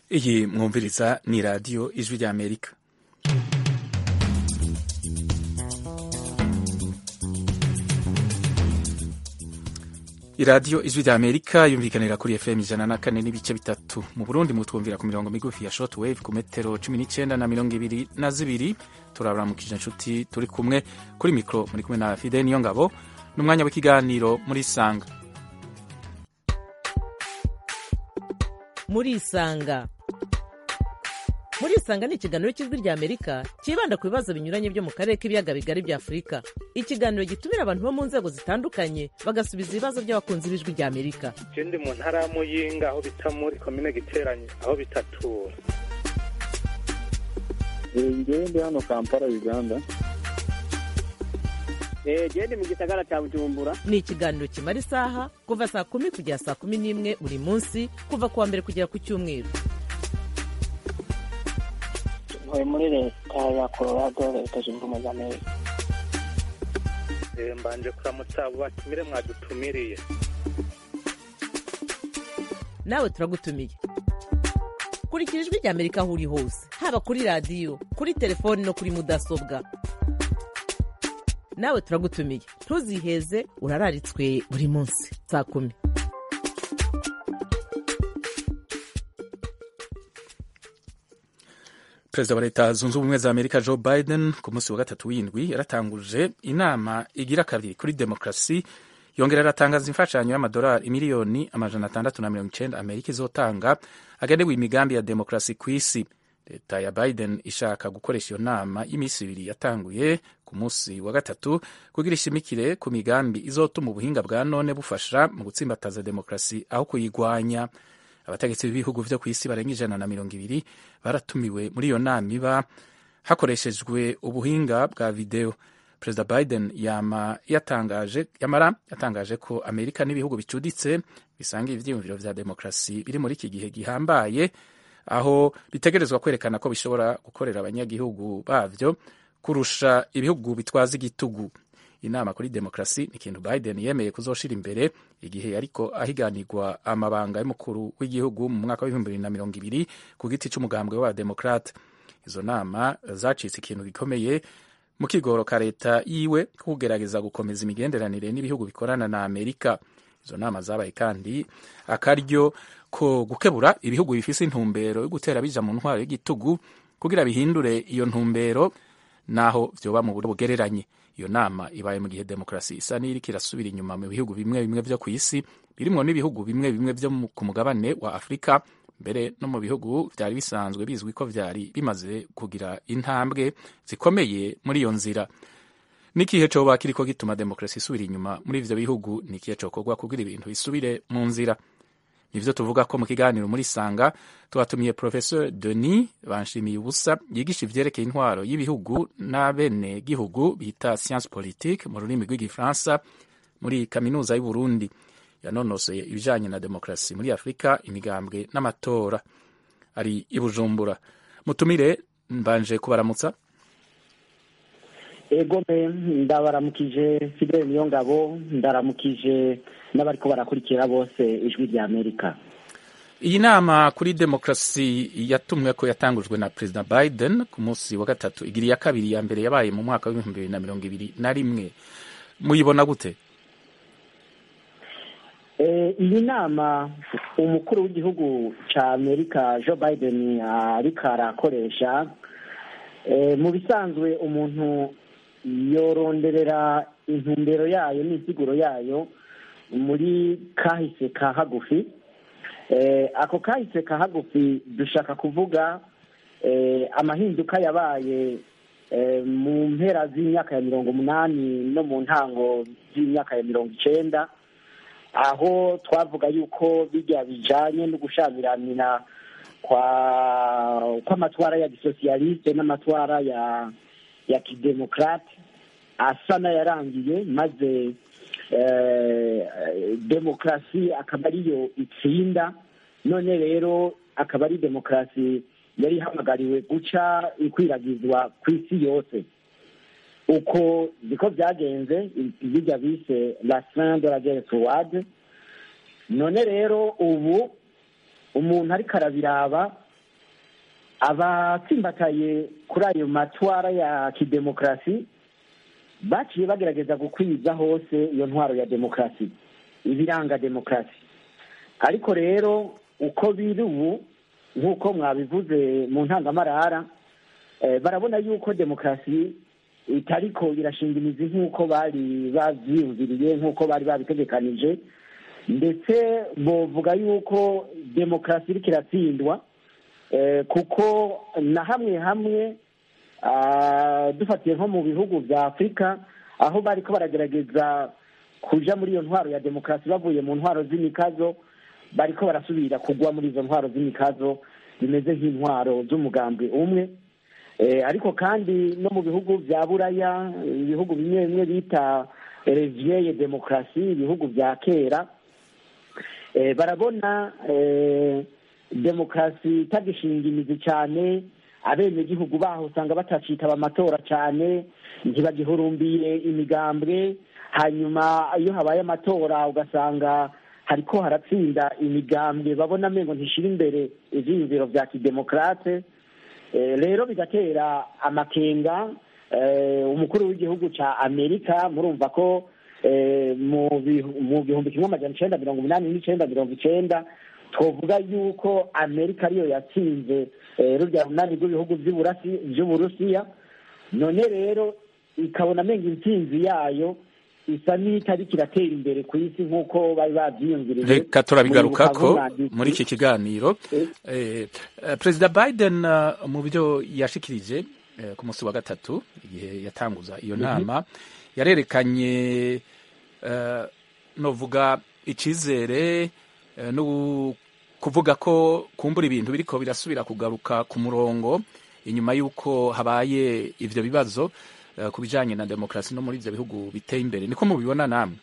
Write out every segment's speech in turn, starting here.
iyi mwumviriza ni radiyo ijwi ry'amerika iradiyo ijwi ry'amerika yumvikanira kuri fm ijana na kane n'ibice bitatu mu burundi mutwumvira ku mirongo migufi ya short wave ku metero cumi n'icyenda na mirongo ibiri na zibiri turabaramukije inshuti turi kumwe kuri mikoro muri kumwe na fide niyo ngabo n'umwanya w'ikiganiro muri sanga muri isanga muri isanga ni ikiganiro cy'ijwi rya amerika cyibanda ku bibazo binyuranye byo mu karere k'ibiyaga bigari bya afurika ikiganiro gitumira abantu bo mu nzego zitandukanye bagasubiza ibibazo by'abakunzi b'ijwi rya amerika je ndi mu ntara ya muyinga aho bita muri komine giteranye aho bitatura ngewe ndi hano kampala uganda gende mu gisagara cya bujumbura ni ikiganiro kimara isaha kuva saa kumi kugera saa kumi n'imwe buri munsi kuva ku wa mbere kugera ku cyumweru ntuye muri leta ya colorado leta zunze ubumwe za amerika Eh, mbanje kuramutsa abo batumire mwadutumiriye nawe turagutumiye kurikira ijwi rya amerika aho uri hose haba kuri radiyo kuri telefoni no kuri mudasobwa nawe turagutumiye ntuziheze urararitswe buri munsi saa kumi perezida wa leta zunze ubumwe za amerika joe biden ku munsi wa gatatu w'indwi yaratanguje inama igira kabiri kuri demokarasi yongera aratangaza imfashanyo y'amadolari miliyoni amajana atandatu na mirongo icenda amerika izotanga agenewe imigambi ya demokarasi ku isi leta ya biden ishaka gukoresha iyo nama y'iminsi ibiri yatanguye ku munsi wa gatatu kugira ishimikire ku migambi izotuma ubuhinga bwa none bufasha mu gutsimbataza demokarasi aho kuyigwanya abategetsi b'ibihugu vyo ku isi barenga ijana na mirongo ibiri baratumiwe muri iyo nama iba hakoreshejwe ubuhinga bwa video perezida biden yama yatangaje yamara yatangaje ko amerika n'ibihugu bicuditse bisanga ivyiyumviro vya demokarasi biri muri iki gihe gihambaye aho bitegerezwa kwerekana ko bishobora gukorera abanyagihugu bavyo kurusha ibihugu bitwaza igitugu inama kuri demokarasi ni ikintu biden yemeye kuzoshira imbere igihe ariko ahiganirwa amabanga y'umukuru w'igihugu mu mwaka w'ibihumbi bibiri na mirongo ibiri ku giti c'umugambwe w'abademokrate izo nama zacitse ikintu gikomeye mu kigoro ka leta yiwe ko kugerageza gukomeza imigenderanire n'ibihugu bikorana na amerika izo nama zabaye kandi akaryo ko gukebura ibihugu bifise intumbero yo gutera bija mu ntwaro y'igitugu kugira bihindure iyo ntumbero naho vyoba mu buryo bugereranye iyo nama ibaye mu gihe demokarasi isa n'iriko irasubira inyuma mu bihugu bimwe bimwe vyo ku isi birimwo n'ibihugu bimwe bimwe vyo ku mugabane wa afurika mbere no mu bihugu vyari bisanzwe bizwi ko vyari bimaze kugira intambwe zikomeye muri iyo nzira n'ikihe coba kiriko gituma demokarasi isubira inyuma muri ivyo bihugu ni ikihe cokorwa kugira ibintu bisubire mu nzira nivyo tuvuga ko mu kiganiro muri sanga twatumiye professeur denis banshimiye ubusa yigisha ivyerekeye intwaro y'ibihugu n'abene gihugu bita science politique mu rurimi rw'igifaransa muri kaminuza y'uburundi yanonosoye ibijanye na demokarasi muri afurika imigambwe n'amatora ari i bujumbura mutumire mbanje kubaramutsa ego me ndabaramukije fidele niyo ngabo ndaramukije n'abariko barakurikira bose ijwi rya amerika iyi nama kuri demokarasi yatumwe ko yatangujwe na perezida biden ku munsi wa gatatu igira iya kabiri ya mbere yabaye mu mwaka w'ibihumbi bibiri na mirongo ibiri na rimwe muyibona gute Eh, iyi nama umukuru w'igihugu ca amerika joe biden ariko arakoresha eh, mu bisanzwe umuntu yoronderera intumbero yayo n'insiguro yayo muri kahise ka hagufi eh, ako kahise ka hagufi dushaka kuvuga eh, amahinduka yabaye eh, mu mpera z'imyaka ya mirongo umunani no mu ntango z'imyaka ya mirongo icenda aho twavuga yuko bijya bijanye no gushamiranira kwa kw'amatwara ya gisosiyaliste n'amatwara ya ya kidemokrate asa n'ayarangiye maze eh, demokarasi akaba ariyo itsinda none rero akaba ari demokarasi yari ihamagariwe guca ikwiragizwa ku isi yose uko niko byagenze bijya bise la fin de la guerre froide none rero ubu umuntu ariko arabiraba abatsimbataye kuri ayo matwara ya kidemokarasi baciye bagerageza gukwiza hose iyo ntwaro ya demokarasi ibiranga demokarasi ariko rero uko biri ubu nk'uko mwabivuze mu ntangamarara eh, barabona yuko demokarasi itariko irashinga imizi nk'uko bari bavyiyumviriye nk'uko bari babitegekanije ndetse bovuga yuko demokarasi iriko iratsindwa eh, kuko na hamwe hamwe ah, dufatiye nko mu bihugu vya afurika aho bariko baragerageza kuja muri iyo ntwaro ya demokarasi bavuye mu ntwaro z'imikazo bariko barasubira kugwa muri izo ntwaro z'imikazo zimeze nk'intwaro z'umugambwe umwe Eh, ariko kandi no mu bihugu vya buraya ibihugu bimwe bimwe bita revieye demokarasi ibihugu vya kera eh, barabona eh, demokarasi itagishinga imizi cyane abenegihugu baho usanga batacitaba amatora cyane ntibagihurumbiye imigambwe hanyuma iyo habaye amatora ugasanga hariko haratsinda imigambwe babona amengo ntishira imbere ivyiyumviro vya kidemokarate Eh, rero bigatera amakenga eh, umukuru w'igihugu ca amerika murumva ko eh, mu bihu- mu gihumbi kimwe amajana icenda mirongo umunani n'icenda mirongo icenda twovuga yuko amerika ariyo yatsinze eh, rurya runani rw'ibihugu vy'Uburasi- vy'uburusiya none rero ikabona amenga intsinzi yayo isa n'itariko iratera imbere ku isi nk'uko bari bavyiyumviriye reka turabigarukako Muribuka nk'umwanditsi. muri iki kiganiro Eh. Eh, eh, perezida biden eh, mu byo yashikirije eh, ku munsi wa gatatu igihe yatanguza iyo nama yarerekanye eh, novuga icizere eh, no kuvuga ko kumbura ibintu biriko birasubira kugaruka ku murongo inyuma y'uko habaye ivyo bibazo eh, ku bijanye na demokarasi no muri ivyo bihugu biteye imbere niko mubibona namwe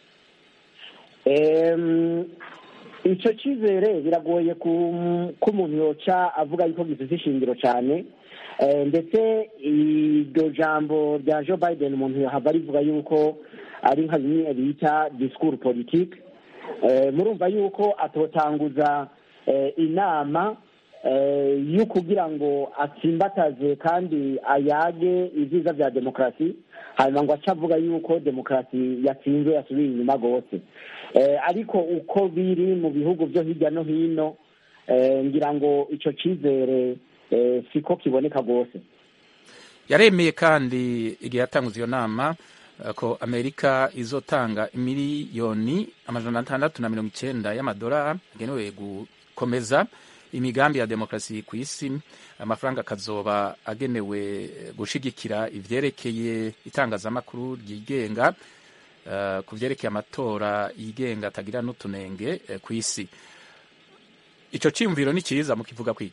Em, ico cizere biragoye ku- ko umuntu yoca avuga yuko gifite ishingiro cyane Eh, ndetse iryo jambo rya joe biden umuntu yahava rivuga yuko ari nka bimwe bita discours politique Eh, murumva yuko atotanguza eh, inama eh, yo kugira ngo atsimbataze kandi ayage ibyiza bya demokarasi hanyuma ngo ace avuga yuko demokarasi yatsinzwe yasubiye inyuma rwose Eh, ariko uko biri mu bihugu byo hirya no hino eh, ngira ngo ico cizere eh, siko kiboneka rwose yaremeye kandi igihe yatanguza iyo nama eh, ko amerika izotanga miliyoni amajana atandatu na mirongo icenda y'amadolari agenewe gukomeza imigambi ya demokarasi ku isi amafaranga akazoba agenewe gushigikira ivyerekeye itangazamakuru ryigenga eh, ku vyerekeye amatora yigenga atagira n'utunenge eh, ku isi ico ciyumviro ni ciza mukivuga kwiki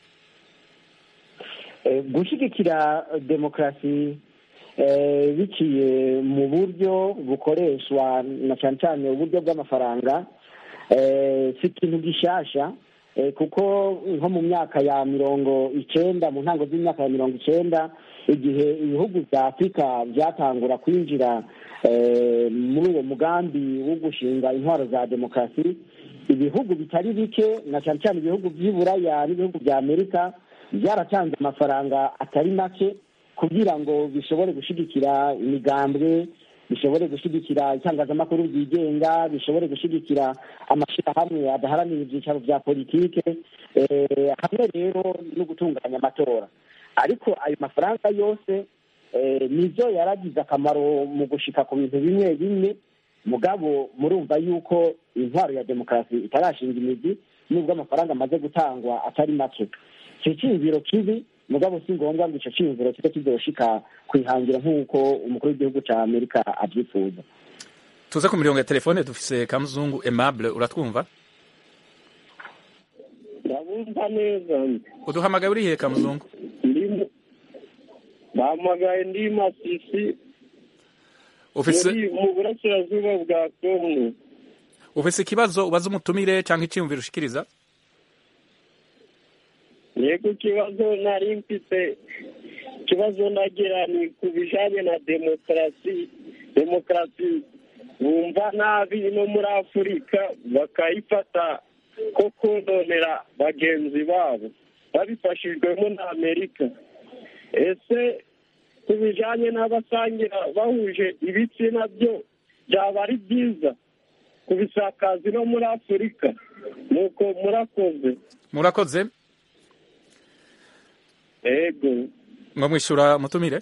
Eh, gushyigikira demokarasi eh, biciye mu buryo bukoreshwa na cyane cyane uburyo bw'amafaranga eh, si ikintu gishasha eh, kuko nko mu myaka ya mirongo icenda mu ntango z'imyaka ya mirongo icenda igihe ibihugu vya afurika vyatangura kwinjira eh, muri uwo mugambi wo gushinga intwaro za demokarasi ibihugu bitari bike na cyane cyane ibihugu vy'i buraya n'ibihugu vya amerika byaratanze amafaranga atari make kugira ngo bishobore gushigikira imigambwe bishobore gushigikira itangazamakuru ryigenga bishobore gushigikira amashyirahamwe adaharanira ibyicaro bya politike eh, hamwe rero no gutunganya amatora ariko ayo mafaranga yose eh, nizo yaragize akamaro mu gushika ku bintu bimwe bimwe mugabo murumva yuko intwaro ya demokarasi itarashinga imizi nubwo amafaranga amaze gutangwa atari make icyo cyiyumviro kibi mugabo si ngombwa ngo icyo cyiyumviro kibe kizoshika kwihangira nk'uko umukuru w'igihugu cya amerika abyifuza tuze ku mirongo ya telefone dufise kamuzungu aimable uratwumva ndabumva neza uduhamagaye urihe kamuzungu ndimo bahamagaye ndi masisi ufise muri mu burasirazuba bwa kongo ufise ikibazo ubaza umutumire cyangwa icyiyumviro ushikiriza yego ikibazo nari mfite ikibazo nagira ni ku bijanye na demokarasi demokarasi bumva nabi no muri afurika bakayifata ko kononera bagenzi babo babifashijwemo na amerika ese ku bijyanye n'abasangira bahuje ibitsina byo byaba ari byiza kubisakaza no muri afurika nuko murakoze murakoze yego ngo mwishyura mutumire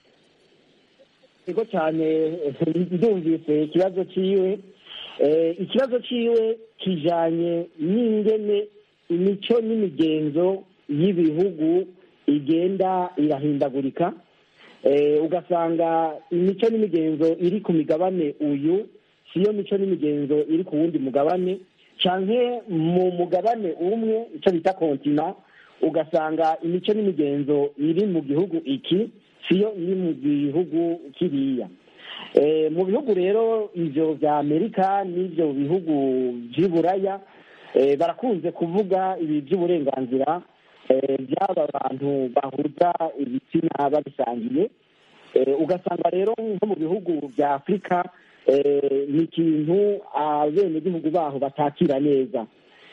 ego cyane ndumvise ikibazo cyiwe ikibazo cyiwe kijyanye n'ingene imico n'imigenzo y'ibihugu igenda irahindagurika ugasanga imico n'imigenzo iri ku migabane uyu siyo mico n'imigenzo iri ku wundi mugabane cyane mu mugabane umwe icyo bita kontina ugasanga imico n'imigenzo iri mu gihugu iki siyo iri mu gihugu kiriya mu bihugu rero ibyo bya amerika n'ibyo bihugu by'iburaya barakunze kuvuga ibi by'uburenganzira by'aba bantu bahuza ibitsina babisangiye ugasanga rero nko mu bihugu bya afurika ni ikintu abenegihugu baho batakira neza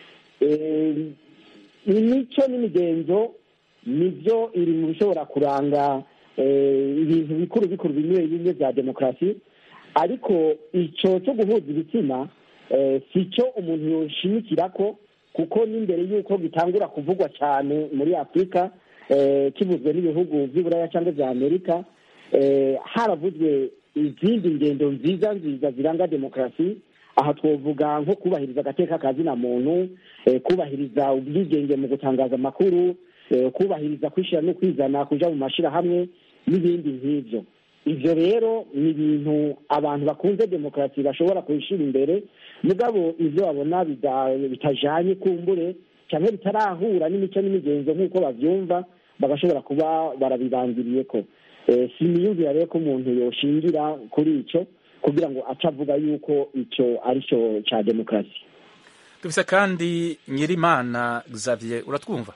imico n'imigenzo nibyo iri mu bishobora kuranga ibintu bikuru bikuru bimwe bimwe bya demokarasi ariko icyo cyo guhuza ibitsina si cyo umuntu yoshimikira ko kuko n'imbere y'uko gitangura kuvugwa cyane muri afurika kivuzwe n'ibihugu by'iburaya cyangwa bya amerika haravuzwe izindi ngendo nziza nziza ziranga demokarasi aha twavuga nko kubahiriza agateka ka zina muntu kubahiriza ubwigenge mu gutangaza amakuru kubahiriza kwishyira no kwizana kujya mu mashyirahamwe n'ibindi nk'ibyo ibyo rero ni ibintu abantu bakunze demokarasi bashobora kubishyira imbere mugabo ibyo babona bitajyanye kumbure cyangwa bitarahura n'imico n'imigenzo nk'uko babyumva bagashobora kuba barabibangiriye ko si imiyumvire rero ko umuntu yoshingira kuri icyo kugira ngo ace avuga yuko icyo ari cyo cya demokarasi dufise kandi nyirimana xavier uratwumva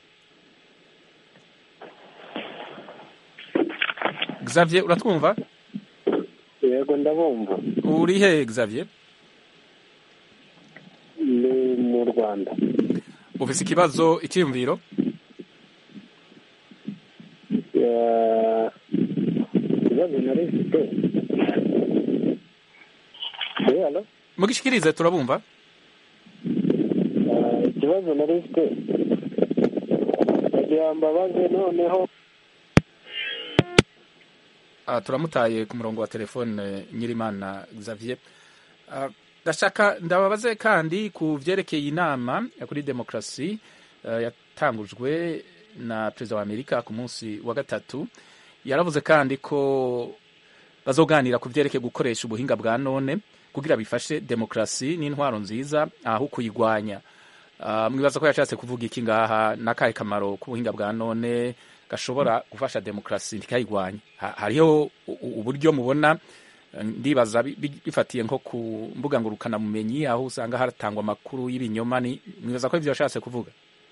xavier uratwumva yego ndabumva uri he xavier ni mu rwanda ufise ikibazo icyiyumviro ikibazo nari mfite hano mugishikirize turabumva ikibazo nari mfite kugira mbabaze noneho Ah, turamutaye ku murongo wa telefone nyirimana xavier Ah, ndashaka ndababaze kandi ku vyerekeye inama ya kuri demokarasi eh, yatangujwe na perezida wa amerika ku munsi wa gatatu yaravuze kandi ko bazoganira ku vyerekeye gukoresha ubuhinga bwa none kugira bifashe demokarasi n'intwaro nziza aho kuyigwanya Ah, mwibaza ko yashatse kuvuga iki ngaha n'akahe kamaro k'ubuhinga bwa none gashobora gufasha demokarasi ntikayigwanye Ha- hariho u- u- uburyo mubona eh, ndibaza bi- bi- bifatiye nko ku mbuga ngurukanabumenyi aho usanga hatangwa amakuru y'ibinyoma ni mwibaza ko ivyo yashatse kuvuga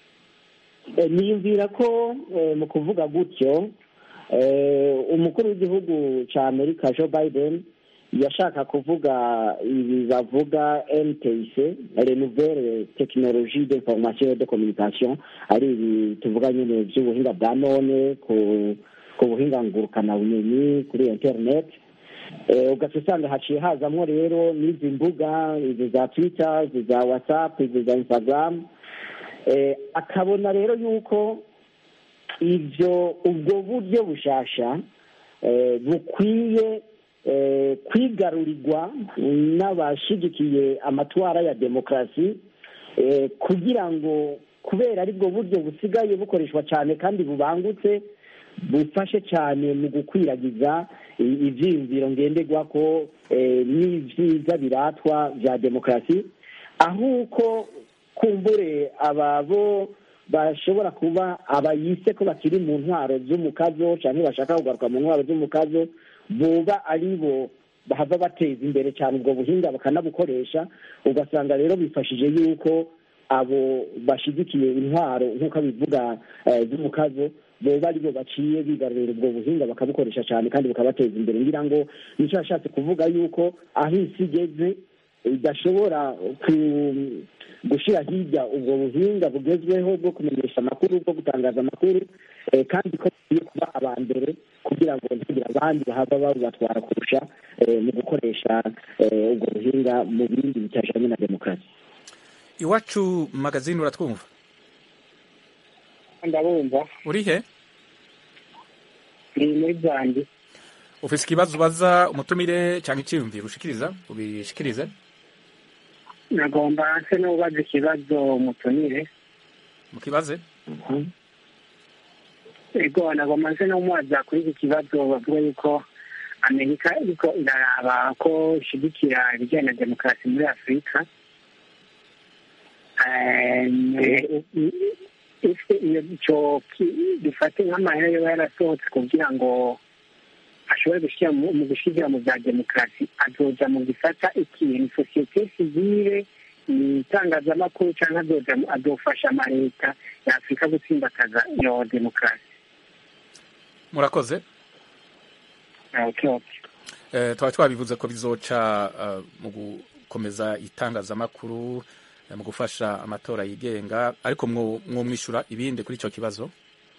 Eh, niyumvira ko eh, mu kuvuga gutyo eh, umukuru w'igihugu cya amerika joe biden yashaka kuvuga ibi bavuga ntc renouvelle technologie d'information et de communication ari ibi tuvuga nyine by'ubuhinga bwa none ku ku buhinga ngurukanabumenyi kuri internet Eh, ugaca usanga haciye hazamwo rero n'izi mbuga izi za twitter izi za whatsapp izi za instagram Eh, akabona rero yuko ibyo ubwo buryo bushasha eh, bukwiye eh, kwigarurirwa n'abashigikiye amatwara ya demokarasi eh, kugira ngo kubera aribwo buryo busigaye bukoreshwa cyane kandi bubangutse bufashe cyane mu gukwiragiza i- ivyiyumviro ngenderwako eh, n'ivyiza biratwa vya demokarasi ahuko kumbure ababo bashobora kuba abayise ko bakiri mu ntwaro z'umukazo cyangwa bashaka kugaruka mu ntwaro z'umukazo boba ari bo bahava bateza imbere cyane ubwo buhinga bakanabukoresha ugasanga rero bifashije yuko abo bashyigikiye intwaro nk'uko bivuga eh, z'umukazo boba ari bo baciye bigarurira ubwo buhinga bakabukoresha cyane kandi bukabateza imbere ngira ngo nicyo yashatse kuvuga yuko aho isi igeze idashobora ku- gushyira hirya ubwo buhinga bugezweho bwo kumenyesha amakuru bwo gutangaza amakuru eh, kandi ko bagiye kuba aba mbere kugira ngo ntihagire abandi bahava babatwara kurusha eh, mu gukoresha eh, ubwo buhinga mu bindi bitajanye na demokarasi iwacu magazine uratwumva ndabumva uri he ni muri zanjye ufise ikibazo ubaza umutumire cyangwa icyiyumviro ushikiriza ubishikirize nagomba nse n'ubaza ikibazo mutumire mukibaze ego nagomba nse n'umubaza kuri iki kibazo bavuga yuko amerika iriko iraraba ko ishigikira ibijyanye na demokarasi muri afurika Eh, ese iyo icyo ki- dufate nk'amahera yoba yarasohotse kugira ngo ashobore gushyira mu mu gushyira mu bya demokarasi azoja mu gisata ikintu sosiyete sivile ni itangazamakuru cyangwa azoja mu- azofasha amaleta ya afurika gutsimbataza iyo demokarasi murakoze okay, okay. Eh, twaba twabivuze ko bizoca eh, mu gukomeza itangazamakuru eh, mu gufasha amatora yigenga ariko mwo- mwomwishyura ibindi kuri icyo kibazo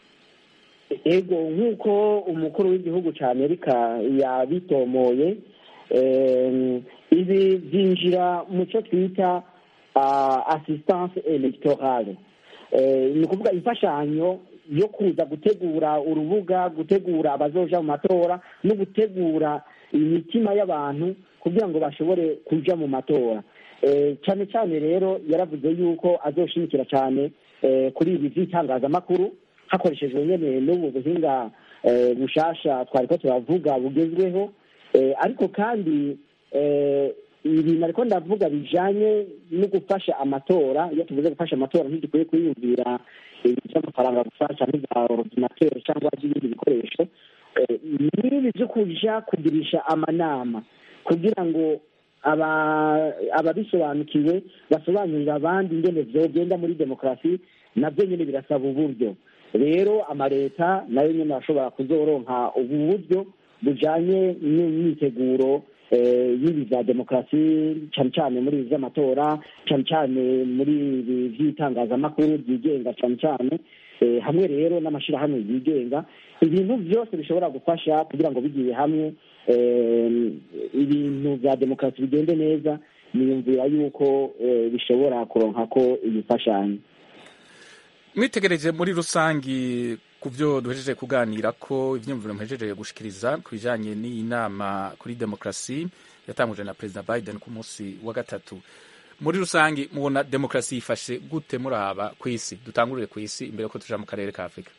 ego nk'uko umukuru w'igihugu cya amerika yabitomoye em, ibi byinjira mu cyo twita ah, assistance electorale Eh, ni ukuvuga imfashanyo yo kuza gutegura urubuga gutegura abazoja mu matora no gutegura imitima y'abantu kugira ngo bashobore kuja mu matora Eh, cyane cyane rero yaravuze yuko azoshimikira cyane eh, kuri ibi by'itangazamakuru hakoreshejwe nyene n'ubu buhinga eh, bushasha twari ko turavuga bugezweho eh, ariko kandi eh, ibintu ariko ndavuga bijanye no gufasha amatora iyo tuvuze gufasha amatora ntidukwiye kwiyumvira ibintu by'amafaranga gusa cyangwa ibya ordinateur cyangwa by'ibindi bikoresho eh, n'ibi byo kuja kugirisha amanama kugira ngo aba- ababisobanukiwe basobanurira abandi ingene vyogenda muri demokarasi navyo nyene birasaba uburyo rero amaleta nayo nyene arashobora kuzoronka ubu buryo bujanye n'imyiteguro eh, y'ibi vya demokarasi cane cane muri ibi vy'amatora cane cane muri ibi vy'itangazamakuru byigenga cane cane eh, hamwe rero n'amashirahamwe yigenga ibintu vyose bishobora gufasha kugira ngo bigiye hamwe eh, ibintu vya demokarasi bigende neza niyumvira yuko eh, bishobora kuronka ko ibifashanyo mwitegereje muri rusangi ku byo duhejeje kuganira ko ibyiyumviro muhejeje gushikiriza ku bijanye n'iyi nama kuri demokarasi yatanguje na perezida biden ku munsi wa gatatu muri rusangi mubona demokarasi yifashe gute muraba ku isi dutangurire ku isi imbere ko tuja mu karere ka afurika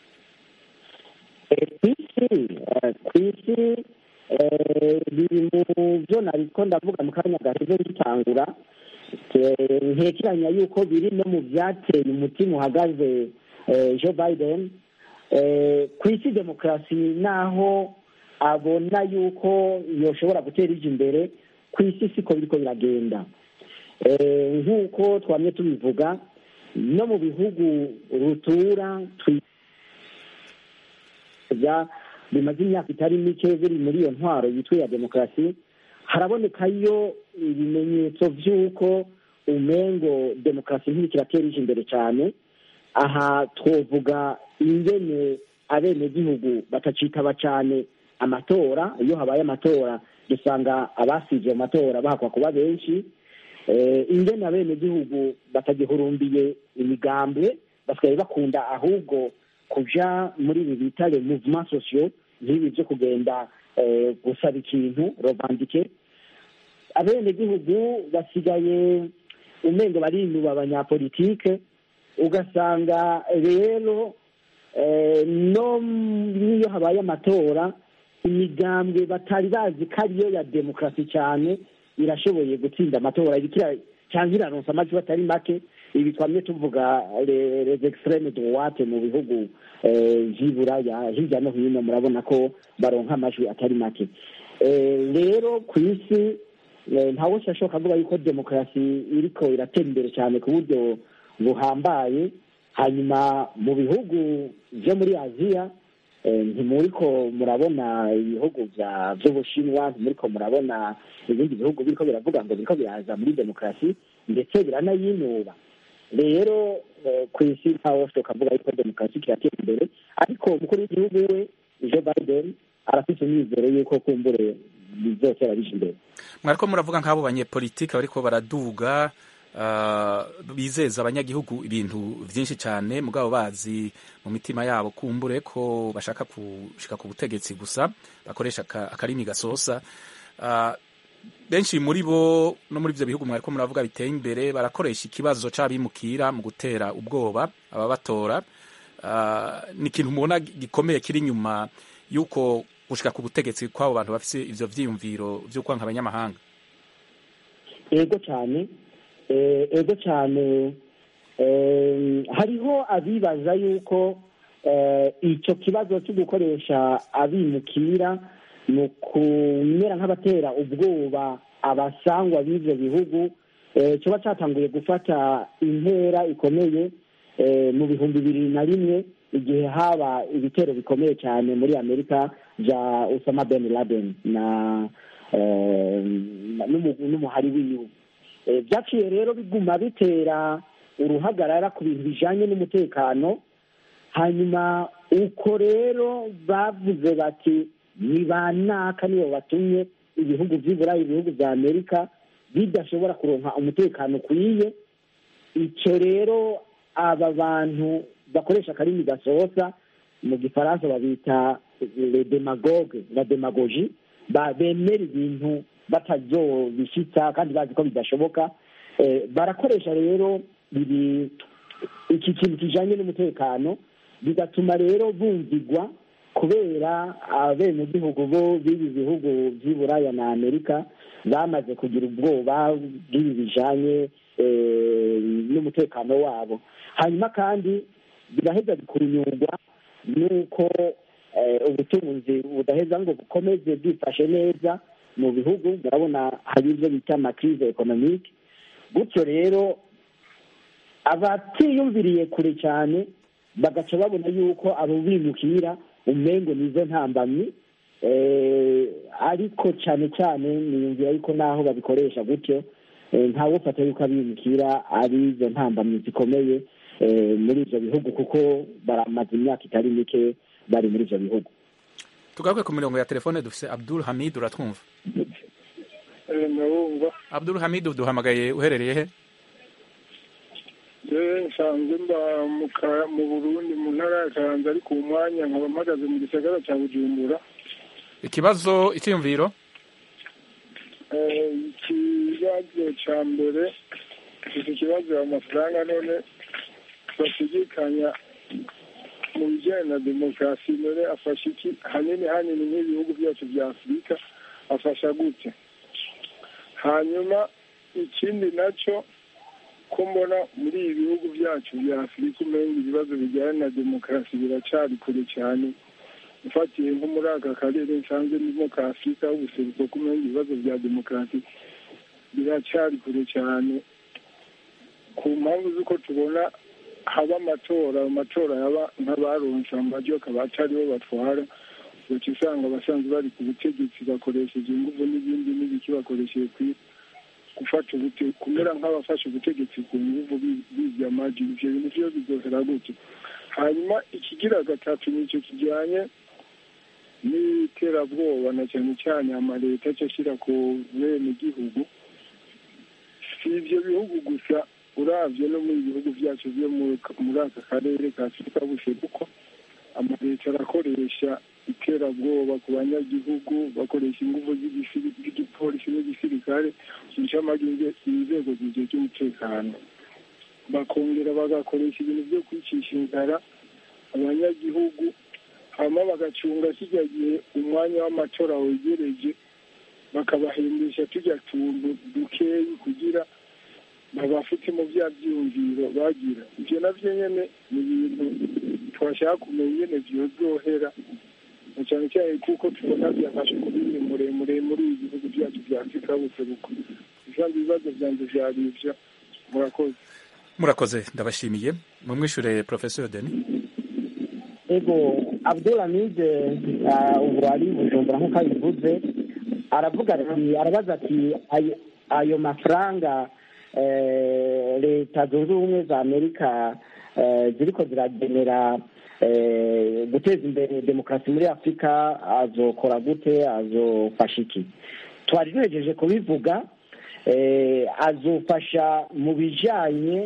Eh, ku isi eh, ku isi eh, biri mu byo nariko ndavuga mu kanya gaheze ngitangura Eh, ntekeranya yuko biri no mu byateye umutima uhagaze eh, joe biden Eh, ku isi demokarasi naho abona yuko yoshobora gutera ije imbere ku isi siko biriko biragenda Eh, nk'uko twamye tubivuga no mu bihugu rutura twi bya bimaze imyaka itari mike biri muri iyo ntwaro yitwa iya demokarasi harabonekayo ibimenyetso by'uko umengo demokarasi ntiriko iratera ije imbere cyane aha twovuga ingene abenegihugu batacitaba cyane amatora iyo habaye amatora dusanga abasivye mu matora bahakwa kuba benshi eh, ingene abenegihugu batagihurumbiye imigambwe basigaye bakunda ahubwo kuja muri ibi bita le mouvement sociaux nk'ibi byo kugenda eh, gusaba ikintu rovandike abenegihugu basigaye umengo barinuba abanyapolitike ugasanga rero eh, no n'iyo habaye amatora imigambwe batari bazi ko ariyo ya demokarasi cyane irashoboye gutsinda amatora irikira cyangwa iraronsa amajwi atari make ibi twamye tuvuga le- les extreme droite mu bihugu eh, vy'iburaya hirya no hino murabona ko baronka amajwi atari make Eh, rero ku isi eh, ntawe ashobora kuvuga yuko demokarasi iriko iratera imbere cyane ku buryo buhambaye hanyuma mu bihugu byo muri aziya ntimuriko murabona ibihugu by'ubushinwa ntimuriko murabona ibindi bihugu biriko biravuga ngo biriko biraza muri demokarasi ndetse biranayinuba rero ku isi ntawe tukavuga yuko demokarasi kiratera imbere ariko umukuru w'igihugu we joe biden arafite imyizero y'uko kumbure bizotera bija imbere mwariko muravuga nk'abo banyepolitike bariko baraduga bizeza abanyagihugu ibintu byinshi cyane mugabo bazi mu mitima yabo kumbure ko bashaka gushika ku butegetsi gusa bakoresha akarimi gasosa benshi muri bo no muri ibyo bihugu mwariko muravuga biteye imbere barakoresha ikibazo c'abimukira mu gutera ubwoba ababatora ni ikintu mubona gikomeye kiri inyuma y'uko gushika ku butegetsi kw'abo bantu bafise ivyo vyiyumviro vy'ukwanka abanyamahanga ego cyane ego cyane hariho abibaza yuko icyo kibazo cyo gukoresha abimukira ni ukumera nk'abatera ubwoba abasangwa b'ibyo bihugu kiba cyatanguye gufata intera ikomeye mu bihumbi bibiri na rimwe igihe haba ibitero bikomeye cyane muri amerika bya usama ben laden na n'umuhari wiwe byaciye rero biguma bitera uruhagarara ku bintu bijyanye n'umutekano hanyuma uko rero bavuze bati ni ba naka nibo batumye ibihugu by'iburayi ibihugu bya amerika bidashobora kuronka umutekano ukwiye icyo rero aba bantu bakoresha akarimi gasohoza mu gifaransa babita le demagogue la demagogie bemera ibintu batazobishyitsa kandi bazi ko bidashoboka barakoresha rero ibi iki kintu kijanye n'umutekano bigatuma rero bumvigwa kubera abenegihugu bo b'ibi bihugu by'i buraya na amerika bamaze kugira ubwoba bw'ibi bijanye n'umutekano wabo hanyuma kandi biraheza bikurunyurwa n'uko ubutunzi budaheza ngo bukomeze bwifashe neza mu bihugu murabona hari ibyo bita amakirize ekonomike gutyo rero abatiyumviriye kure cyane bagaca babona yuko abo bimukira umengo nizo ntambamyi ariko cyane cyane niyumvira yuko naho babikoresha gutyo ntawe ufata yuko abimukira ari izo ntambamyi zikomeye muri ibyo bihugu kuko baramaze imyaka itari mike bari muri ibyo bihugu tugaruke ku mirongo ya telefone dufise abdul hamid uratwumva ndabumva abdul hamid duhamagaye uherereye he yewe nsanzwe mba mu burundi mu ntara ya karanza ariko uwo mwanya nkaba mpagaze mu gisagara cya bujumbura ikibazo icyiyumviro ikibazo cya mbere gifite ikibazo amafaranga none bashidikanya mu bijyanye na demokarasi none afasha iki hanini hanini nk'ibihugu byacu bya afurika afasha gute hanyuma ikindi nacyo ko mbona muri ibi bihugu byacu bya afurika umenga ibibazo bijyanye na demokarasi biracyari kure cyane ufatiye nko muri aka karere nsanze ndimo ka afurika ubuseruko ko umenga ibibazo bya demokarasi biracyari kure cyane ku mpamvu z'uko tubona haba amatora amatora yaba nk'abaronse amajwi akaba atari bo batwara uca usanga abasanzwe bari ku butegetsi bakoresheje ingufu n'ibindi n'ibiki bakoresheje gufata kumera nk'abafashe ubutegetsi ku nguvu bizya amajwi ivyo bintu vyo bizohera gute hanyuma ikigira gatatu nicyo kijyanye n'iterabwoba na cyane cyane amaleta aca ashyira ku bene gihugu si ibyo bihugu gusa uravye no muri bihugu byacu byo muri aka karere ka afurika buseruko amaleta arakoresha iterabwoba ku banyagihugu bakoresha ingufu z'igipolisi n'igisirikare ncamage inzego zigiye cy'umutekano bakongera bagakoresha ibintu byo kwicisha inzara abanyagihugu hama bagacunga kijya gihe umwanya w'amatora wegereje bakabahembesha tujya tuntu dukeyi kugira babafite mu bya byiyumviro bagira ibyo nabyo nyine ni ibintu twashaka kumenya nyine byozohera cyane cyane kuko tubona byafashe kubiri muremure muri ibi bihugu byacu bya afurika buseruko kandi ibibazo byanjye byari ibyo murakoze murakoze ndabashimiye mumwishure professeur denis ego abdulamide ubu ari bujumbura nk'uko abivuze aravuga ati arabaza ati ayo- ayo mafaranga eh, leta zunze ubumwe za amerika eh, ziriko ziragenera eh, guteza imbere demokarasi muri afurika azokora gute azofasha iki twari duhejeje kubivuga eh, azofasha mu bijanye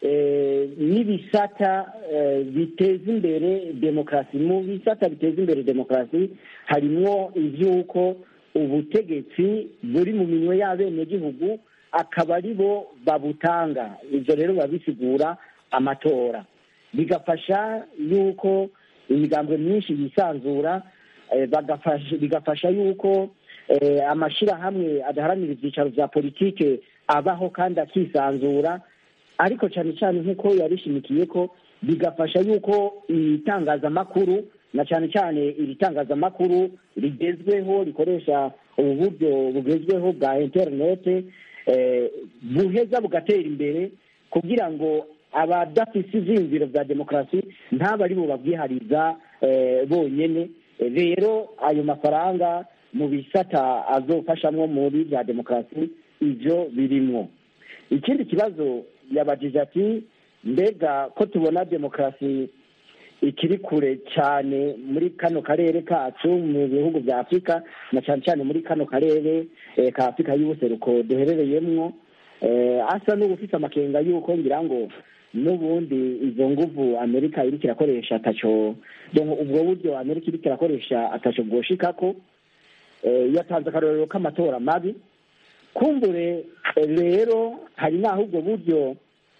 eh, n'ibisata eh, biteza imbere demokarasi mu bisata biteza imbere demokarasi harimwo ivy'uko ubutegetsi buri mu minwe y'abenegihugu akaba ari bo babutanga ivyo rero biba bisigura amatora bigafasha yuko imigambwe myinshi yisanzura eh, bagafasha- bigafasha yuko eh, amashirahamwe adaharanira ivyicaro vya politike abaho kandi akisanzura ariko cyane cyane nk'uko yarishimikiye ko bigafasha yuko itangazamakuru na cyane cyane iri tangazamakuru rigezweho rikoresha ubu buryo bugezweho bwa interinete eh, buheza bugatera imbere kugira ngo abadafise ivyiyumviro vya demokarasi ntaba ari bo babwihariza eh, bonyene Eh, rero ayo mafaranga mu bisata azofashamwo muri vya demokarasi ivyo birimwo ikindi kibazo yabajije ati mbega ko tubona demokarasi ikiri kure cyane muri kano karere kacu mu bihugu bya afurika na cyane cyane muri kano karere eh, ka afurika y'ubuseruko duherereyemwo eh, asa n'ubufite amakenga y'uko ngira ngo n'ubundi izo nguvu amerika iriko irakoresha ataco donc ubwo buryo amerika iriko irakoresha ataco bwoshikako eh, yatanze akarorero k'amatora mabi kumbure eh, rero hari n'aho ubwo buryo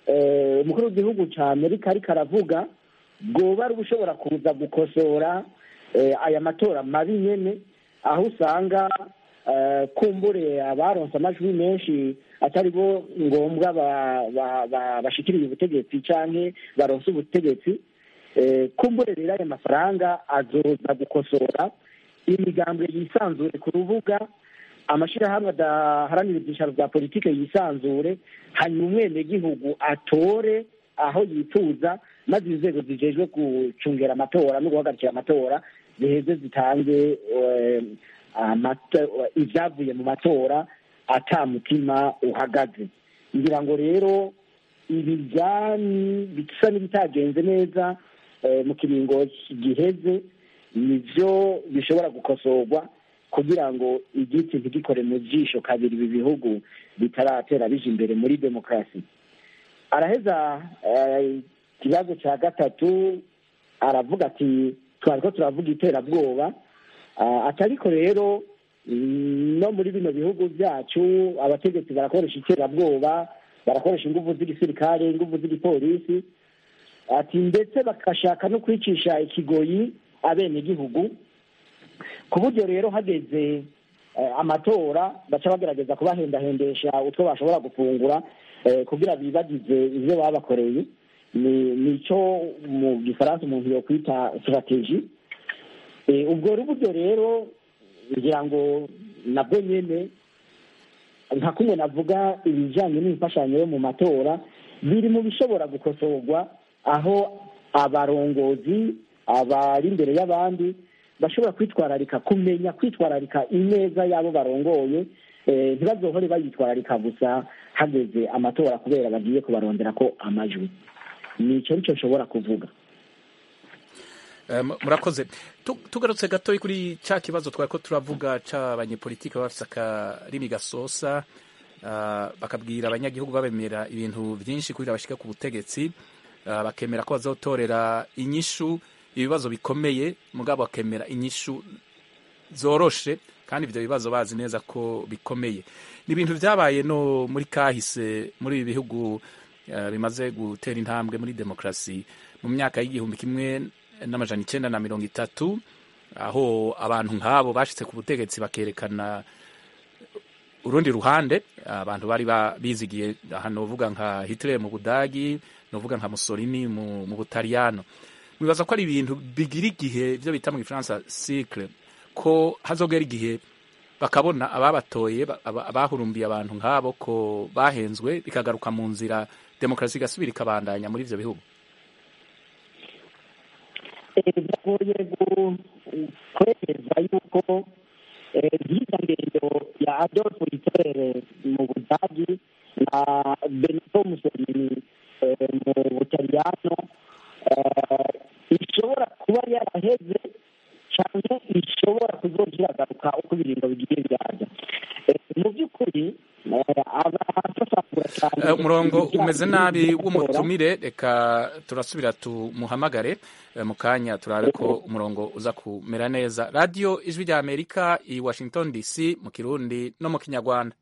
eh, umukuru w'igihugu ca amerika ariko aravuga bwoba ari ubushobora kuza gukosora eh, aya matora mabi nyene aho usanga eh, kumbure abaronse amajwi menshi atari bo ngombwa ba- ba- ba- bashikiriye ubutegetsi canke baronse ubutegetsi eh, kumbure rero aya mafaranga azoza gukosora imigambwe yisanzure ku rubuga amashirahamwe adaharanira ibyicaro bya politike yisanzure hanyuma umwenegihugu atore aho yifuza maze inzego zijejwe gucungera amatora no guhagarikira amatora ziheze zitange eh, amata- ivyavuye mu matora ata mutima uhagaze ngira ngo rero ibi vyani bisa n'ibitagenze neza eh, mu kiringo giheze nivyo bishobora gukosorwa kugira ngo igiti ntigikore mu jisho kabiri ibi bihugu bitaratera bija imbere muri demokarasi araheza eh, ikibazo cya gatatu aravuga ati twariko turavuga iterabwoba Ah, atariko rero mm, no muri bino bihugu byacu abategetsi barakoresha iterabwoba barakoresha inguvu z'igisirikare inguvu z'igipolisi ati ndetse bagashaka no kwicisha ikigoyi abenegihugu ku buryo rero hageze eh, amatora baca bagerageza kubahendahendesha utwo bashobora gufungura eh, kugira bibagize ivyo babakoreye ni nico mu gifaransa umuntu yokwita strategie Eh, ubwo ruburyo rero ngira ngo nabwo nyene nka kumwe navuga ibijanye n'imfashanyo yo mu matora biri mu bishobora gukosorwa aho abarongozi abari imbere y'abandi bashobora kwitwararika kumenya kwitwararika ineza y'abo barongoye eh, ntibazohore bayitwararika gusa hageze amatora kubera bagiye kubarondera ko amajwi nico nico nshobora kuvuga Eh, mu- murakoze Tu- tugarutse gato kuri cya kibazo twari ko turavuga c'abanyepolitike baba bafise akarimi gasosa ah, bakabwira abanyagihugu babemera ibintu vyinshi kugira bashike ku butegetsi ah, bakemera ko bazotorera inyishu ibibazo bikomeye mugabo bakemera inyishu zoroshe kandi ivyo bibazo bazi neza ko bikomeye ni ibintu vyabaye no muri kahise muri ibi bihugu eh, bimaze gutera intambwe muri demokarasi mu myaka y'igihumbi kimwe n'amajana icenda na mirongo itatu aho abantu nk'abo bashitse ku butegetsi bakerekana urundi ruhande abantu bari ba- bizigiye aha novuga nka Hitler mu Budagi novuga nka Mussolini mu, mu Butaliyano mwibaza ko ari ibintu bigira igihe byo bita mu Gifaransa cycle ko hazogera igihe bakabona ababatoye ba- aba- abahurumbiye abantu nk'abo ko bahenzwe bikagaruka mu nzira demokarasi igasubira ikabandanya muri ivyo bihugu biragoye kwemeza yuko nk'izo ngendo ya adolfo hitler mu budagi na benito mussolini mu butaliyano ishobora kuba yaraheze cyane ishobora kuzoja iragaruka uko ibiringo bigiye biraza mu by'ukuri abasasagura cyane umurongo umeze nabi w'umutumire reka turasubira tumuhamagare mu kanya turabe ko umurongo uza kumera neza radiyo ijwi rya amerika i washington dc mu kirundi no mu kinyarwanda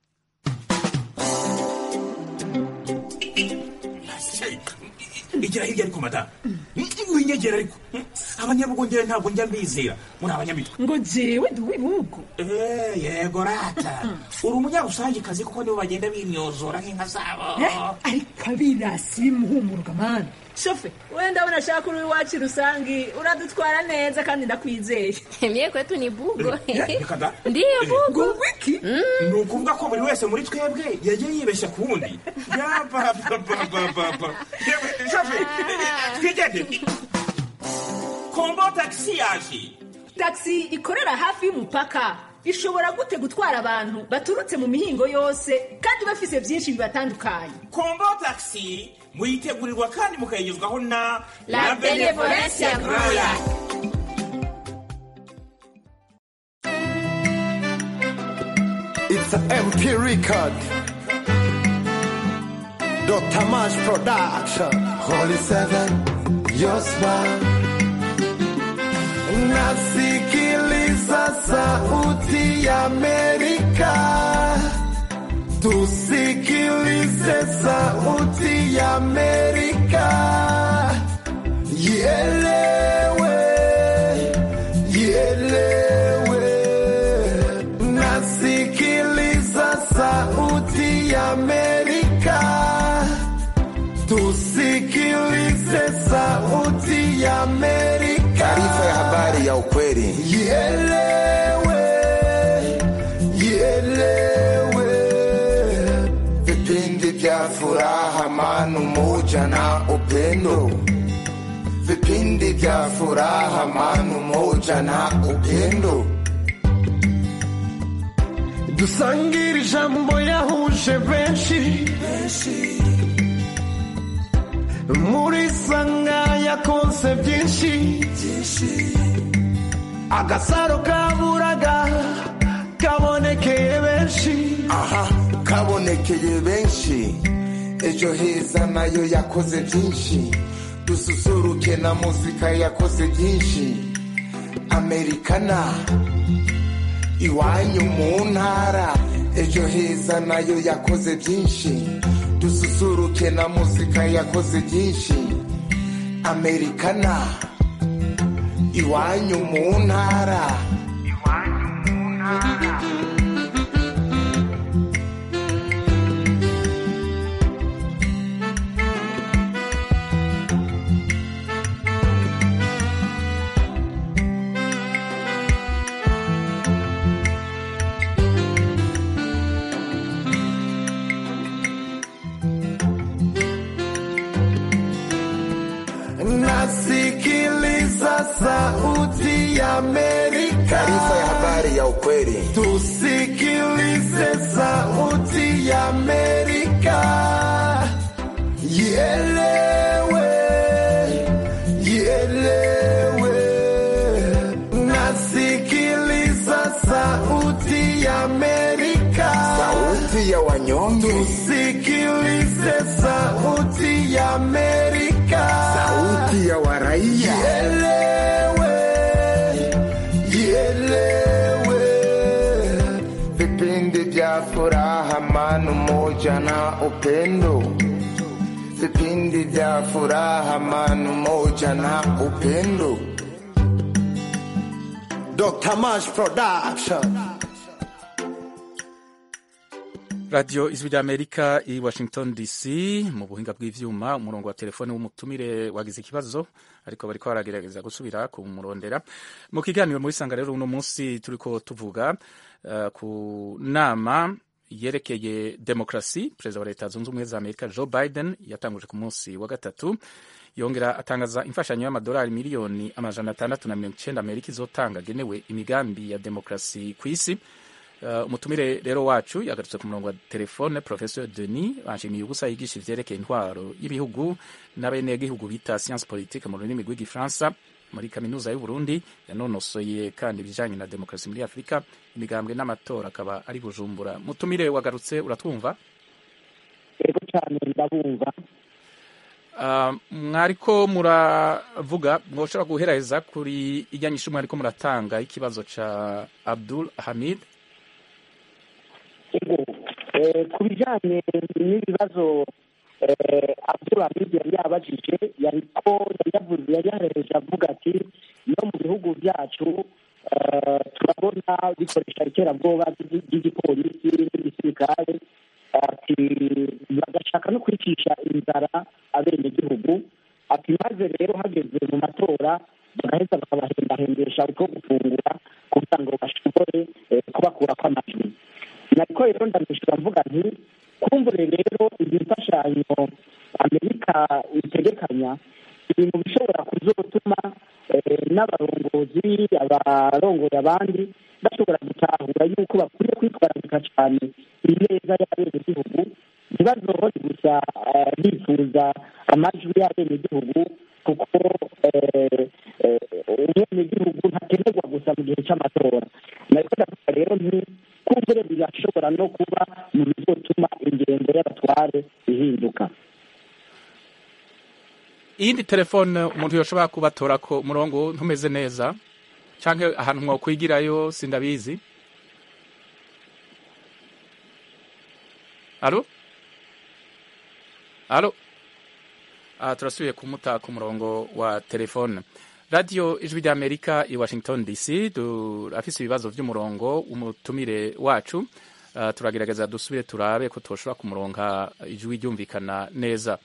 igira hirya ariko madamu winyegera ariko abanyabugongera ntabwo njya mbizera muri abanyamitwe ngo jewe ndi uw'ibihugu yego rata uri umunyarusangikazi kuko nibo bagenda bimyozora nk'inka zabo ariko abirasi bimuhumuruka mani shofe wenda ndabona ashaka uri iwacu rusangi uradutwara neza kandi ndakwizeye mye kwetu ni bugo reka ndiyo bugo wiki ni ukuvuga ko buri wese muri twebwe yagiye yibeshya ku wundi yabababababa shofe twigende kombo tagisi yaje tagisi ikorera hafi y'umupaka ishobora gute gutwara abantu baturutse mu mihingo yose kandi bafise byinshi bibatandukanye kombo tagisi muyitegurirwa kandi mukayigezwaho na La Benevolencia Royal. It's an MP record. Dr. Mash Production. Holy Seven, your smile. Nasikiliza sauti ya Amerika. Tusikilize sauti ya Amerika. Ielewe, ielewe. Nasikiliza sauti ya Amerika. Tusikilize sauti ya Amerika. Taarifa ya habari ya ukweli. Ielewe, ielewe. Vipindi vya furaha, amani, umoja na upendo. Vipindi vya furaha, amani, umoja na upendo. dusangire ijambo yahuje benshi muri sanga yakonse byinshi agasaro kaburaga kabonekeye benshi aha kabonekeye benshi ejo heza nayo yakoze byinshi dususuruke na muzika yakoze byinshi amerikana iwanyu mu ntara ejo heza nayo yakoze byinshi dususuruke na muzika yakoze byinshi amerikana iwanyu mu ntara nasikiliza sauti ya Amerika. taarifa ya habari ya ukweli Tusikilize sauti ya Amerika. Ielewe, ielewe. Nasikiliza sauti ya Amerika. sauti ya wanyonge Tusikilize sauti ya Amerika. sauti ya waraia Ielewe, ielewe. vipindi vya furaha, amani, umoja na upendo. Vipindi vya furaha, amani, umoja na upendo. Dr. Mash Production. radiyo ijwi rya amerika i washington dc mu buhinga bw'ivyuma umurongo wa telefone w'umutumire wagize ikibazo ariko bariko baragerageza gusubira kumurondera mu kiganiro muri sanga rero uno munsi turiko tuvuga uh, ku nama yerekeye demokrasi perezida wa leta zunze ubumwe za amerika joe biden yatanguje ku munsi wa gatatu yongera atangaza imfashanyo y'amadolari miliyoni amajana atandatu na mirongo icyenda amerika izotanga agenewe imigambi ya demokarasi ku isi Uh, umutumire rero wacu yagarutse ku murongo wa telefone professeur denis banshimiye ubusa yigisha ivyerekeye intwaro y'ibihugu n'abenegihugu bita science politique mu rurimi rw'igifaransa muri kaminuza y'u Burundi yanonosoye kandi ibijanye na demokarasi muri afurika imigambwe n'amatora akaba ari bujumbura mutumire wagarutse uratwumva yego cyane ndabumva Uh, mwariko muravuga mwoshobora guheraheza kuri ijyanyisho mwariko muratanga ikibazo ca abdul hamid ego eh, ku bijyanye n'ibibazo eh, abdul hamid yari yabajije yariko yari yavuze yari yahereje avuga ati no mu bihugu byacu eh, turabona bikoresha iterabwoba ry'igi- ry'igipolisi n'igisirikare ati bagashaka no kwicisha inzara abenegihugu ati maze rero hageze mu matora bagaheza bakabahendahendesha utwo gufungura kugira ngo bashobore eh, kubakurako amajwi nariko rero ndamwishyura mvuga nti kumbure rero izi mfashanyo amerika itegekanya iri mu bishobora kuzotuma eh, n'abarongozi abarongoye abandi bashobora gutahura yuko bakwiye kwitwararika cyane ineza y'abenegihugu ntibazohore gusa eh, bifuza amajwi y'abenegihugu kuko eh, eh, umwenegihugu ntakenerwa gusa mu gihe cy'amatora nariko ndavuga rero nti kumbure birashobora no kuba mu bizotuma ingendo y'abatware ihinduka iyindi telefone umuntu yoshobora kubatorako umurongo ntumeze neza canke ahantu mwokwigirayo sindabizi alo alo ah, turasubiye kumuta ku murongo wa telefone radiyo ijwi ry'amerika i washington dc turafise ibibazo vy'umurongo umutumire wacu uh, turagerageza dusubire turabe ko toshobora kumuronka ijwi ryumvikana neza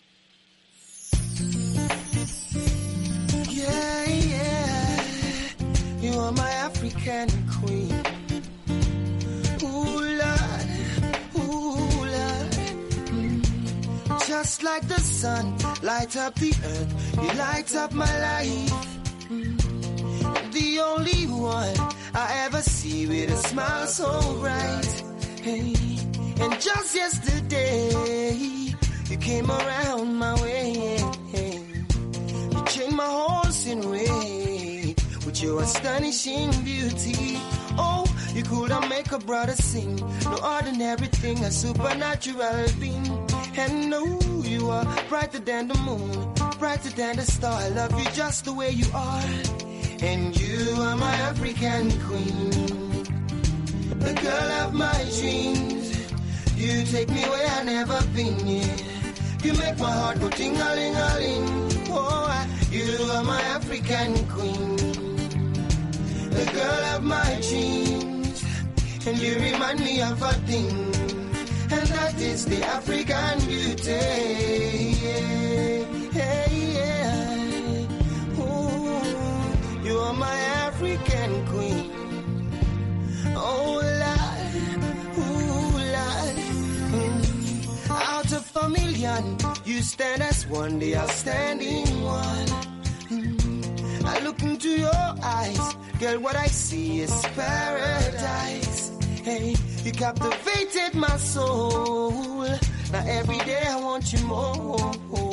Yeah, yeah. You are my African queen. Ooh, Lord. Ooh, Lord. Mm. Just like the sun, light up the earth. You light up my life. Mm. The only one I ever see with a smile so bright. Hey. And just yesterday, you came around my way. You changed my horse in way with your astonishing beauty. Oh, you could have make a brother sing. No ordinary thing, a supernatural being. And no, you are brighter than the moon, brighter than the star. I love you just the way you are. And you are my African queen, the girl of my dreams. You take me where I never been. Yeah. You make my heart go ting-a-ling-a-ling. Oh, I- you are my African queen, the girl of my dreams, and you remind me of a thing, and that is the African beauty. Yeah, yeah. Ooh, you are my African queen. Oh, Lord, ooh, Lord. Mm. Out of a million, you stand as one, the outstanding one. Mm. I look into your eyes, girl, what I see is paradise. Hey, you captivated my soul. Now every day I want you more.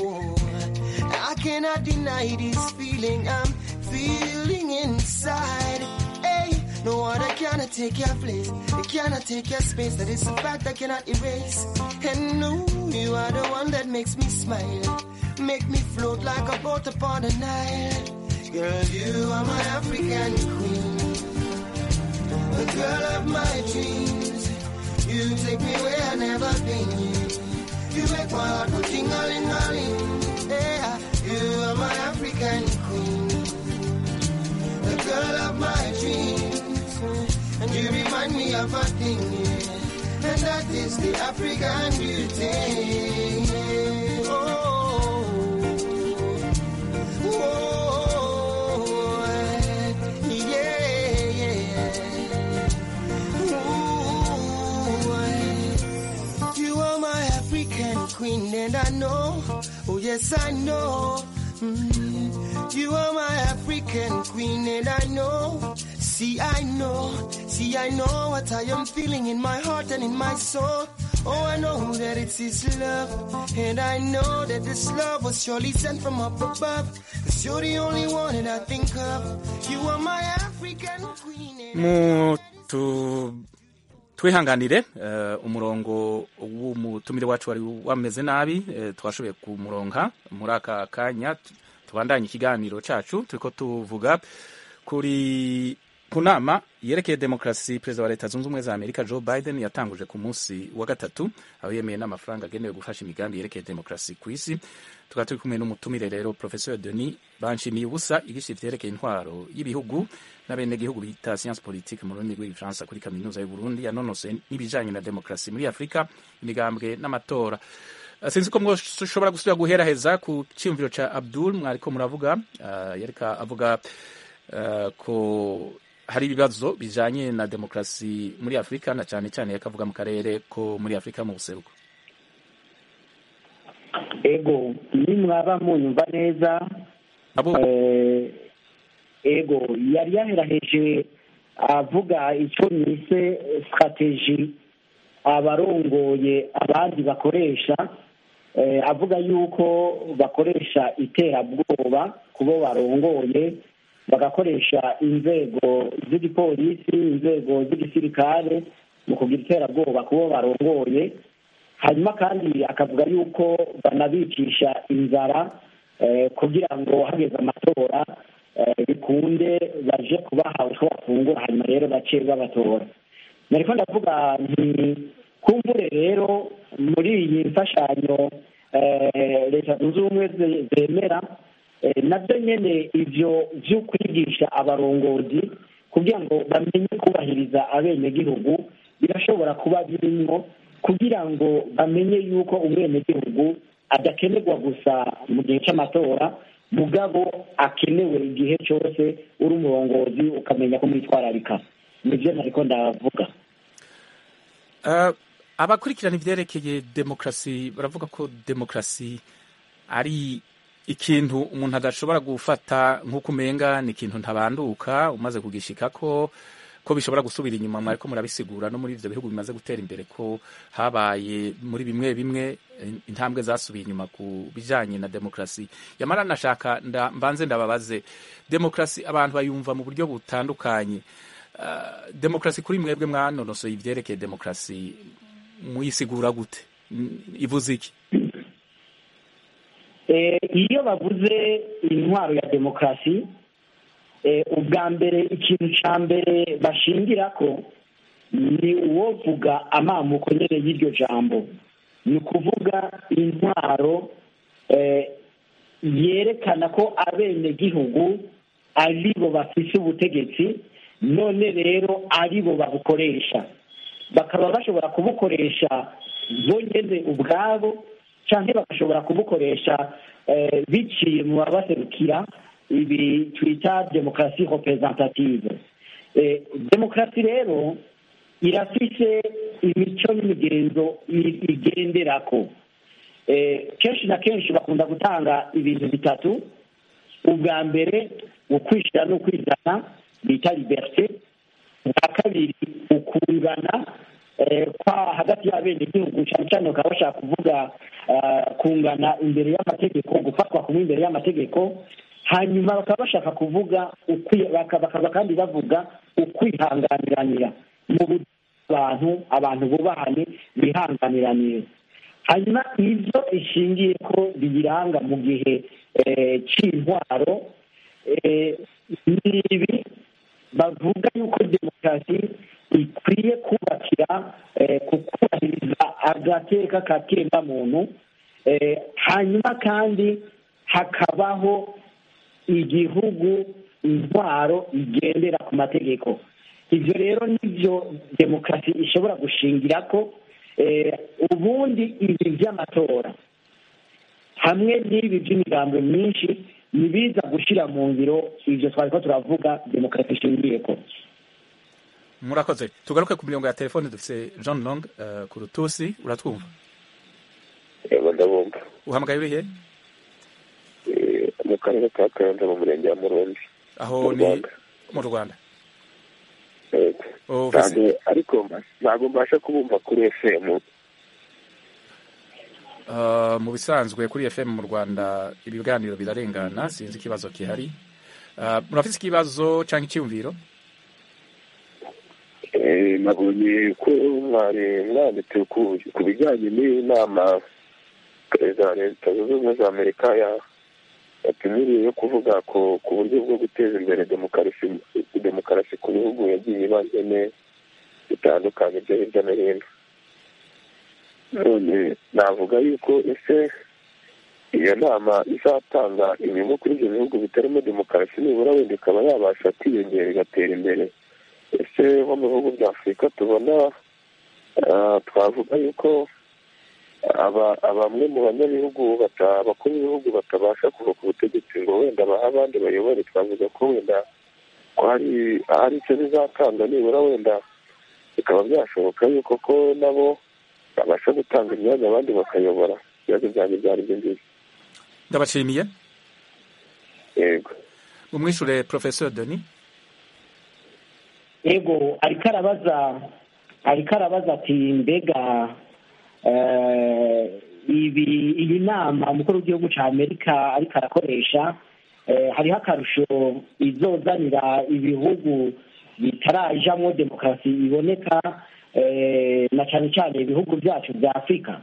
I cannot deny this feeling I'm feeling inside. Hey, no other cannot take your place. It cannot take your space. That is a fact I cannot erase. And no, you are the one that makes me smile. Make me float like a boat upon the Nile. Girl, you are my African queen. The girl of my dreams. You take me where I never been. You make my heart go ting-a-ling-a-ling. Yeah, you are my African queen. The girl of my dreams. And you remind me of a thing, yeah. And that is the African beauty. Oh, oh, yeah, yeah. Ooh, you are my African queen. queen, and I know, oh yes, I know. Mm, you are my African queen, and I know. See, I know, see, I know what I am feeling in my heart and in my soul. Oh, I know that it's His love, and I know that this love was surely sent from up above. Cause you're the only one that I think of. You are my African queen. And mu tu twihanganire eh, umurongo w'umutumire wacu wari wameze nabi eh, twashoboye kumuronka muri aka kanya tu- tubandanye ikiganiro cacu turiko tuvuga kuri ku nama yerekeye demokarasi perezida wa leta zunze ubumwe za amerika joe biden yatanguje ku munsi wa gatatu aho yemeye n'amafaranga agenewe gufasha imigambi yerekeye demokarasi ku isi tukaba turi kumwe n'umutumire rero professeur denis banshimiye ubusa igice ivyerekeye intwaro y'ibihugu n'abenegihugu bita science politique mu rurimi rw'igifaransa kuri kaminuza y'uburundi yanonose n'ibijanye na demokarasi muri afurika imigambwe n'amatora Uh, sinzi ko mwoshobora gusubira guheraheza ku cyiyumviro ca abdul mwariko muravuga uh, yareka avuga uh, ko hari ibibazo bijanye na demokarasi muri afurika na cyane cyane yakavuga mu karere ko muri afurika mu buseruko ego nimwaba munyumva neza eh, ego yari yaheraheje avuga icyo nise strategy abarongoye abandi bakoresha eh, avuga yuko bakoresha iterabwoba kubo barongoye bagakoresha inzego z'igipolisi inzego z'igisirikare mu kugira iterabwoba kubo barongoye hanyuma kandi akavuga yuko banabicisha inzara eh, kugira ngo hageze amatora eh, bikunde baje kubaha utwo bafungura hanyuma rero bace babatora nariko ndavuga nti kumvure rero muri iyi mfashanyo eh, leta zunze ubumwe ze- zemera eh, nabyo nyene ivyo vyo kwigisha abarongozi kugira ngo bamenye kubahiriza abenegihugu birashobora kuba birimwo kugira ngo bamenye yuko umwenegihugu adakenerwa gusa mu gihe cy'amatora mugabo akenewe igihe cyose uri umurongozi ukamenya ko mwitwararika nibyo nariko ndavuga Uh, abakurikirana ivyerekeye demokarasi baravuga ko demokarasi ari ikintu umuntu adashobora gufata nk'uko umenga ni ikintu ntabanduka umaze kugishikako ko bishobora gusubira inyuma mwariko murabisigura no muri ivyo bihugu bimaze gutera imbere ko habaye muri bimwe bimwe eh, intambwe zasubiye inyuma ku bijanye na demokarasi yamara nashaka nda, mbanze ndababaze demokarasi abantu bayumva mu buryo butandukanye Uh, demokarasi kuri mwebwe mwanonosoye ivyerekeye demokarasi muyisigura gute N- ivuze iki Eh, iyo bavuze intwaro ya demokarasi eh, ubwa mbere ikintu ca mbere bashingirako ni uwovuga amamuko nyene y'iryo jambo ni ukuvuga intwaro eh, yerekana ko abenegihugu aribo bafise ubutegetsi none rero aribo babukoresha bakaba bashobora kubukoresha bonyene ubwabo canke bagashobora kubukoresha eh, biciye mu babaserukira ibi twita demokarasi representative eh, demokarasi rero irafise imico n'imigenzo i- igenderako eh, kenshi na kenshi bakunda gutanga ibintu bitatu ubwa mbere ukwishira n'ukwizana bita liberté ubwa kabiri ukungana eh, kwa hagati y'abenegihugu cyane cyane bakaba bashaka kuvuga eh, kungana imbere y'amategeko gufatwa kumwe imbere y'amategeko hanyuma bakaba bashaka kuvuga ukwi- baka- bakaba kandi bavuga ukwihanganiranira mu buryo abantu abantu bubahane bihanganiranire hanyuma ibyo ishingiye ko biyiranga mu gihe eh, cy'intwaro eh, ni ibi bavuga yuko demokarasi ikwiye kubakira eh, ku kubahiriza agateka ka muntu eh, hanyuma kandi hakabaho igihugu intwaro igendera ku mategeko ibyo rero nibyo demokarasi ishobora gushingira ko eh, ubundi ibi by'amatora hamwe n'ibi by'imigambo myinshi nibiza gushyira mu ngiro ibyo twari ko turavuga demokarasi ishingiye ko murakoze tugaruke ku mirongo ya telefone dufise john long uh, ku rutusi uratwumva yego ndabumva uhamagaye urihe Eh, mu karere ka kayanza mu murenge wa murundi aho mu ni Rwanda. mu rwanda Yego. Oh, ntabwo ariko mba- ntabwo mbasha kubumva kuri fm Uh, mu bisanzwe kuri fm mu rwanda ibiganiro birarengana sinzi ikibazo gihari Uh, murafise ikibazo cyangwa icyumviro Eh, nabonye ko mwari mwanditse ku ku bijyanye n'inama perezida wa leta zunze ubumwe za amerika ya- yatumiriye yo kuvuga ku ku buryo bwo guteza imbere demokarasi demokarasi ku bihugu yagiye ibazene bitandukanye byo hirya no hino none navuga yuko ese iyo nama izatanga inyungu kuri ibyo bihugu bitarimo demokarasi nibura wenda ikaba yabasha kwiyongera igatera imbere ese nko mu bihugu bya afurika tubona ah, twavuga yuko aba- bamwe mu banyabihugu bata- abakuru b'ibihugu batabasha kuva ku butegetsi ngo wenda bahe abandi bayobore twavuga ko wenda ko hari hari icyo bizatanga nibura wenda bikaba byashoboka yuko ko nabo babasha gutanga imyanya abandi bakayobora ibibazo byanjye byari byo ngibyo ndabashimiye yego mumwishure professeur denis yego ariko arabaza ariko arabaza ati mbega eh, ibi iyi nama umukuru w'igihugu cya amerika ariko arakoresha eh, hariho akarusho izozanira ibihugu bitarajamwo demokarasi iboneka eh, na cyane cyane ibihugu byacu bya afurika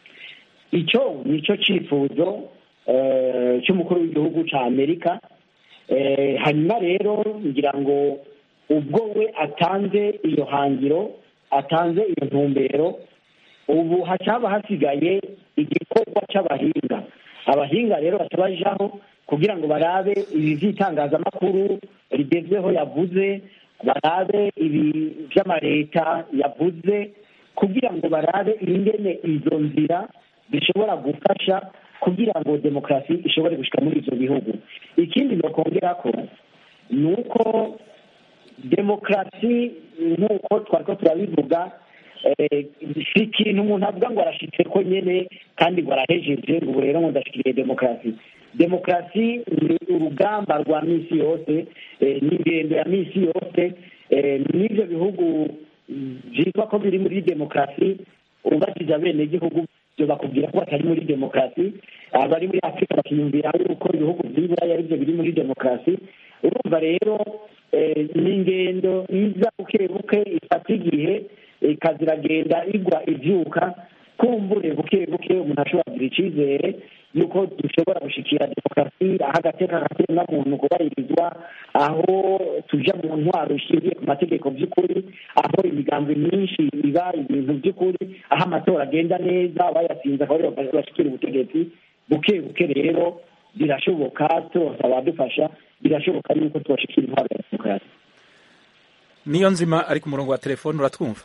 icyo nicyo cyifuzo eh, cy'umukuru w'igihugu cya amerika Eh, hanyuma rero ngira ngo ubwo we atanze iyo hangiro atanze iyo ntumbero ubu hacaba hasigaye igikorwa cy'abahinga abahinga rero batabajaho kugira ngo barabe ibi by'itangazamakuru rigezweho yavuze barabe ibi by'amaleta yavuze kugira ngo barabe ingene izo nzira zishobora gufasha kugira ngo demokarasi ishobore gushyika muri ibyo bihugu ikindi nokongera ko ni uko demokarasi nk'uko twari ko turabivuga eh, si ikintu umuntu avuga ngo arashitse ko nyine kandi ngo arahejeje ngo ubu rero ngo ndashikiriye demokarasi demokarasi ni urugamba rwa minsi yose eh, ni ingendo ya minsi yose eh, n'ibyo bihugu byitwa ko biri muri demokarasi ubashyize abenegihugu byo bakubwira ko batari muri demokarasi abari muri afurika bakiyumvira yuko ibihugu by'iburayi ari byo biri muri demokarasi urumva rero eh, ni ingendo iza buke buke ifata igihe ikaza iragenda igwa ibyuka kumbure buke buke umuntu ashobora kugira icyizere yuko dushobora gushikira demokarasi aho agateka kakiremwa muntu kubahirizwa aho tuja mu ntwaro ishingiye ku mategeko by'ukuri aho imigambi myinshi iba ibintu by'ukuri aho amatora agenda neza abayatsinze akaba aribo bashikira ubutegetsi buke buke rero birashoboka twose abadufasha birashoboka yuko twashikira intwaro ya demokarasi niyo nzima ari ku murongo wa telefone uratwumva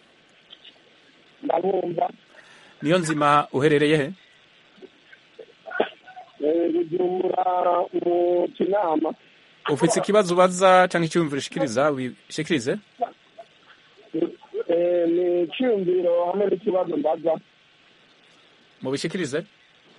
ndabumva niyo nzima uherereye he Eh, bujumbura mu kinama ufite ikibazo ubaza cyangwa icyumviro ushikiriza wishikirize Eh, ni icyumviro hamwe n'ikibazo mbaza mubishikirize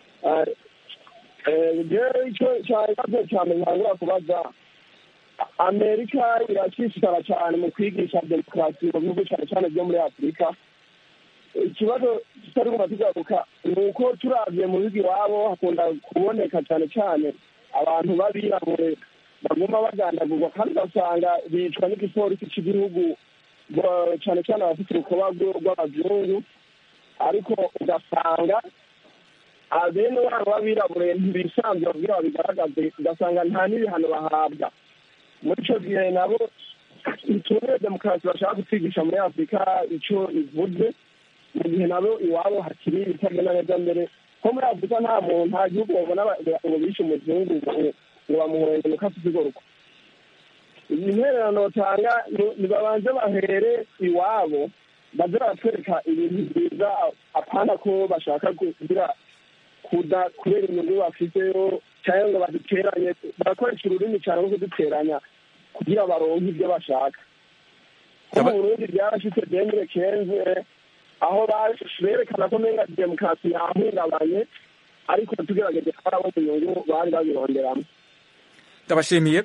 jewe icyo cyakibazo cyane ntangura kubaza amerika irashishikara cyane mu kwigisha demokarasi mu bihugu cyane cyane byo muri afurika ikibazo kitari kuba kigaruka ni uko turabye mu bihugu iwabo hakunda kuboneka cyane cyane abantu b'abirabure baguma bagandagurwa kandi ugasanga bicwa n'igipolisi cy'igihugu bo- cyane cyane abafite urukoba rw- rw'abazungu ariko ugasanga abene wabo b'abirabure ntibisanzwe babwira babigaragaze ugasanga nta n'ibihano bahabwa muri icyo gihe nabo ntitubone demokarasi bashaka kutwigisha muri afurika icyo ivuze mu gihe nabo iwabo hakiri ibitagenda neza mbere ko muri afurika nta muntu nta gihugu babona ngo bishe umuzungu ngo ngo bamuhorenge nuko afite igoroko iyi ntererano tanga nibabanze bahere iwabo baze baratwereka ibintu byiza apana ko bashaka kugira kuda kubera inyungu bafiteyo cyangwa ngo baduteranye barakoresha ururimi cyane rwo kuduteranya kugira baronke ibyo bashaka ko mu burundi byarashitse demire kenze aho berekana ko menga demokarasi yahungabanye ariko tugerageje twarabona inyungu bari babironderamo ndabashimiye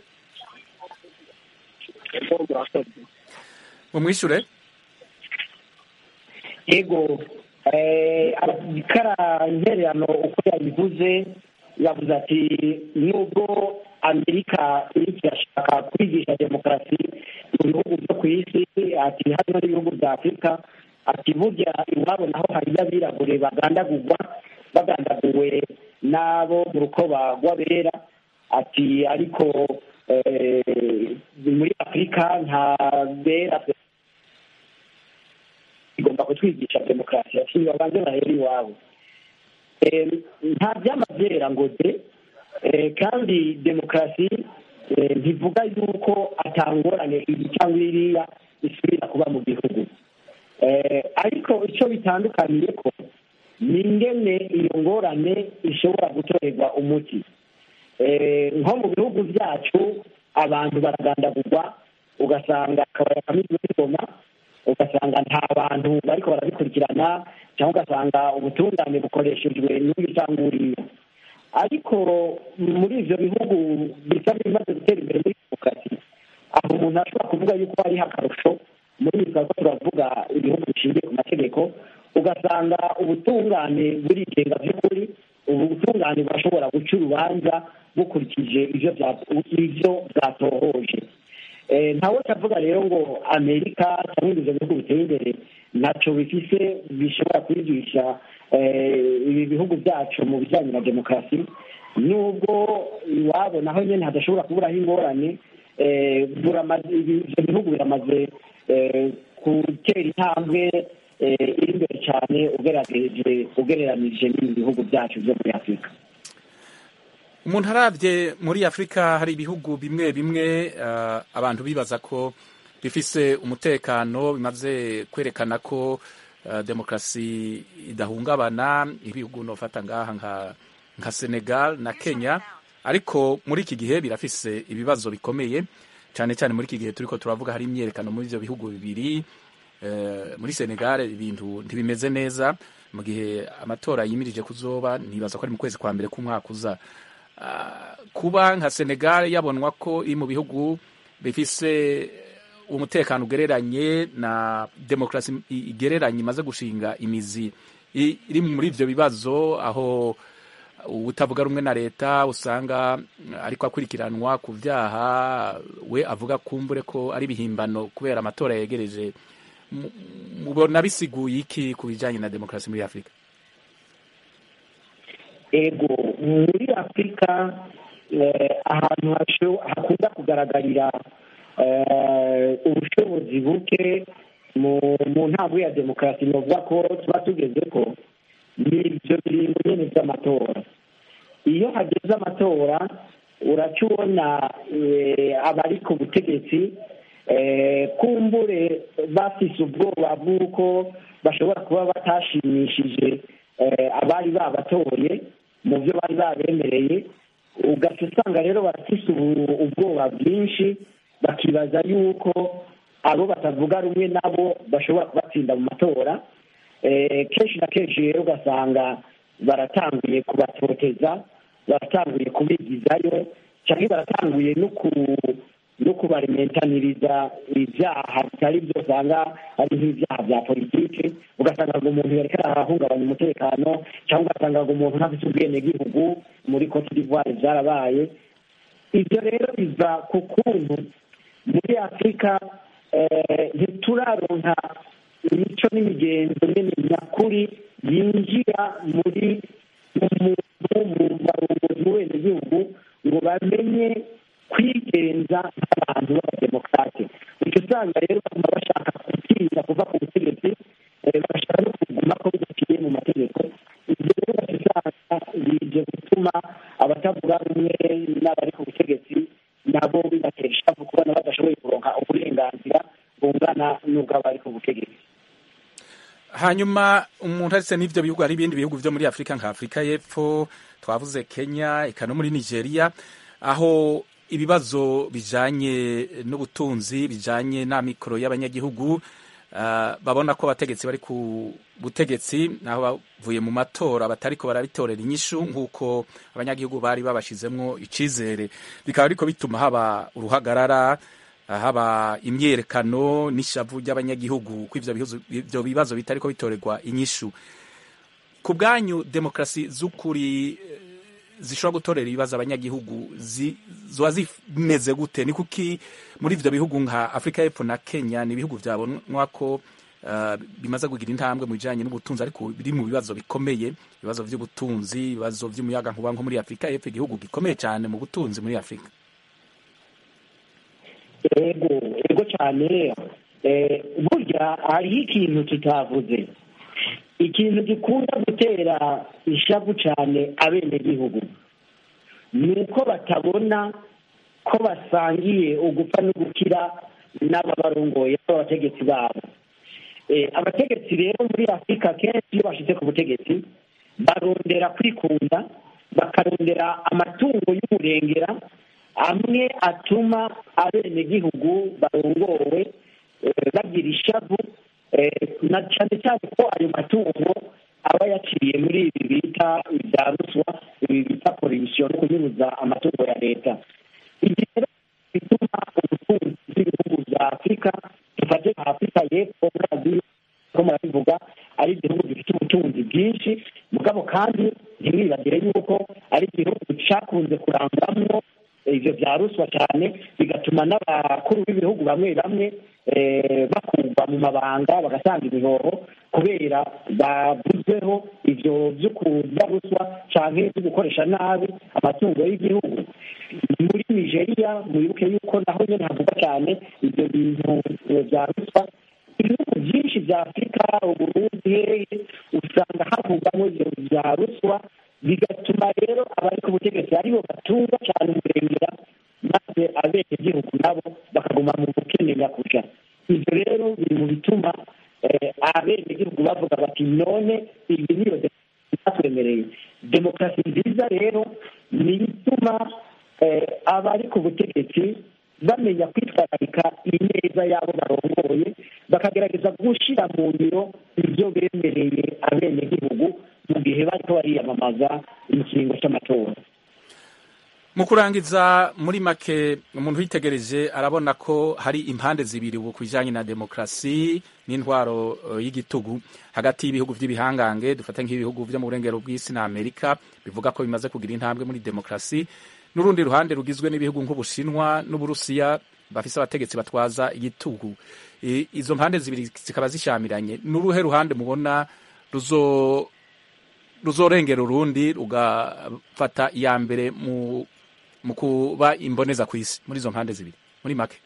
mumwishure yego kara intererano uko yabivuze yavuze ati nubwo amerika iriko irashaka kwigisha demokarasi mu bihugu byo ku isi ati hano n'ibihugu bya afurika ati burya iwabo naho hariyo abirabure bagandagurwa bagandaguwe n'abo mu rukoba rw'abera ati ariko muri afurika nta bera igomba kutwigisha demokarasi ati babanze bahera iwabo nta by'amabyera ngo de kandi demokarasi ntivuga yuko atangorane iyi cyangwa iriya isubira kuba mu gihugu ariko icyo bitandukaniye ko ni ingene iyo ngorane ishobora gutorerwa umuti nko mu bihugu byacu abantu baragandagurwa ugasanga akabari kamizwe n'ingoma ugasanga nta bantu bariko barabikurikirana cyangwa ugasanga ubutungane bukoreshejwe n'uyu cyangwa uriya ariko muri ivyo bihugu bisa n'ibimaze gutera imbere muri demokarasi aho umuntu ashobora kuvuga yuko hariho akarusho muri ibi twariko turavuga ibihugu bishingiye ku mategeko ugasanga ubutungane burigenga by'ukuri ubu butungane burashobora guca urubanza bukurikije ivyo bwatohoje ntawe utavuga rero ngo amerika cyangwa ibyo bihugu biteye imbere ntacyo bifise bishobora kwigisha ibi bihugu byacu mu bijyanye na demokarasi nubwo iwabo naho nyine hadashobora kuburaho ingorane ibyo bihugu biramaze gutera intambwe iri imbere cyane ugereranije n'ibi bihugu byacu byo muri afurika umuntu arabye muri afurika hari ibihugu bimwe bimwe abantu bibaza ko bifise umutekano bimaze kwerekana ko demokarasi idahungabana ibihugu nofata ngaha nka senegal na kenya ariko muri iki gihe birafise ibibazo bikomeye cyane cyane muri iki gihe turiko turavuga hari imyerekano muri ibyo bihugu bibiri muri senegal ibintu ntibimeze neza mu gihe amatora yimirije kuzoba nibaza ko ari mu kwezi kwa mbere k'umwaka uza kuba nka senegal yabonwa ko iri mu bihugu bifise umutekano ugereranye na demokarasi igereranye imaze gushinga imizi iri muri ibyo bibazo aho utavuga rumwe na leta usanga ariko akurikiranwa ku byaha we avuga kumbure ko ari ibihimbano kubera amatora yegereje mubona bisiguye iki ku bijyanye na demokarasi muri afurika ego muri afurika ahantu hakunda kugaragarira ubushobozi buke mu ntabwo ya demokarasi ni ukuvuga ko tuba tugeze ko ni ibyo biringo nyine by'amatora iyo hageze amatora uraca ubona abari ku butegetsi kumbure bafise ubwoba bw'uko bashobora kuba batashimishije abari babatoye mu byo bari babemereye ugaca usanga rero barafise ubwoba bwinshi bakibaza yuko abo batavuga rumwe nabo bashobora kubatsinda mu matora kenshi na kenshi rero ugasanga baratanguye kubatoteza baratanguye kubigizayo cyangwa baratanguye no kubarimentaniriza ibyaha bitari byo usanga ari nk'ibyaha bya politiki ugasanga ngo umuntu yareka arahungabanya umutekano cyangwa ugasanga ngo umuntu ntafite ubwenegihugu muri cote d'ivoire byarabaye ibyo rero biva ku kuntu muri afurika ntituraronka imico n'imigenzo nyine nyakuri yinjira muri mu barongozi b'ubenegihugu ngo bamenye kwigenza nk'abantu b'abademokarate icyo usanga rero baguma bashaka gutinya kuva ku butegetsi bagashaka no kuguma ko bidaciye mu mategeko ibyo rero ugasanga bije gutuma abatavuga rumwe n'abari ku butegetsi nabo bibatera ishavu kubona badashoboye kuronka uburenganzira bungana n'ubw'abari ku butegetsi hanyuma umuntu aretse n'ibyo bihugu hari ibindi bihugu byo muri afurika nka afurika y'epfo twavuze kenya eka no muri nigeria aho ibibazo bijanye n'ubutunzi bijanye n'amikoro y'abanyagihugu uh, babona ko abategetsi bari butegetsi naho bavuye mu matora batariko barabitorera inyishu nk'uko abanyagihugu bari babashizemwo icizere bikaba ariko bituma haba uruhagarara haba imyerekano n'ishavu ry'abanyagihugu ko ivyo bihuzo- ivyo bibazo bitariko bitorerwa inyishu ku bwanyu demokarasi z'ukuri eh, zishobora gutorera ibibazo abanyagihugu zi- zoba zimeze gute ni kuki muri ivyo bihugu nka afurika y'epfo na kenya ni ibihugu vyabonwa ko uh, bimaze kugira intambwe mu bijanye n'ubutunzi ariko biri mu bibazo bikomeye ibibazo vy'ubutunzi ibibazo vy'umuyagankuba nko muri afurika y'epfo igihugu gikomeye cyane mu butunzi muri afurika ego ego cyane eh, burya hariho ikintu tutavuze ikintu gikunda gutera ishavu cyane abenegihugu ni uko batabona ko basangiye ugupfa no gukira n'ababarongoye b'abategetsi babo Eh, abategetsi rero muri afurika kenshi iyo bashyize ku butegetsi barondera kwikunda bakarondera amatungo y'umurengera amwe atuma abenegihugu barongowe eh, bagira ishavu eh, na cyane cyane ko ayo matungo aba yaciye muri ibi bita ibya ruswa ibi bita polisiyo no kunyuruza amatungo ya leta ibi rero bituma ubutunzi bw'ibihugu bya afurika dufate nka afurika y'epfo murazi ko murabivuga ari igihugu gifite ubutunzi bwinshi mugabo kandi ntimwibagire yuko ari igihugu cyakunze kurangwamwo ivyo vya ruswa cyane bigatuma n'abakuru b'ibihugu bamwe bamwe eh, bakurwa mu mabanga bagatanga ibihoho kubera bavuzweho ivyo vyo kurya ruswa canke vyo gukoresha nabi amatungo y'igihugu muri nigeria mwibuke yuko naho nyene havuga cyane ivyo bintu eh, vya ruswa ibihugu byinshi bya afurika uburundi hehe usanga havugwamo ivyo vya ruswa bigatuma rero abari ku butegetsi aribo batunga cyane umurengera maze abenegihugu nabo bakaguma mu bukene nyakuja ivyo rero biri mu bituma eh, abenegihugu bavuga bati none iyi niyo demokarasi batwemereye demokarasi nziza rero ni ituma eh, abari ku butegetsi bamenya kwitwararika ineza y'abo barongoye bakagerageza gushyira mu ngiro ibyo bemereye abenegihugu mu gihe bariko bariyamamaza ikiringo cy'amatora mu kurangiza muri make umuntu witegereje arabona ko hari impande zibiri ubu ku bijyanye na demokarasi n'intwaro eh, y'igitugu hagati y'ibihugu by'ibihangange dufate nk'ibihugu byo mu burengero bw'isi na amerika bivuga ko bimaze kugira intambwe muri demokarasi n'urundi ruhande rugizwe n'ibihugu nk'ubushinwa n'uburusiya bafise abategetsi batwaza igitugu I- izo mpande zibiri zikaba zishamiranye n'uruhe ruhande mubona ruzo ruzorengera urundi rugafata iya mbere mu mu kuba imboneza ku isi muri izo mpande zibiri muri make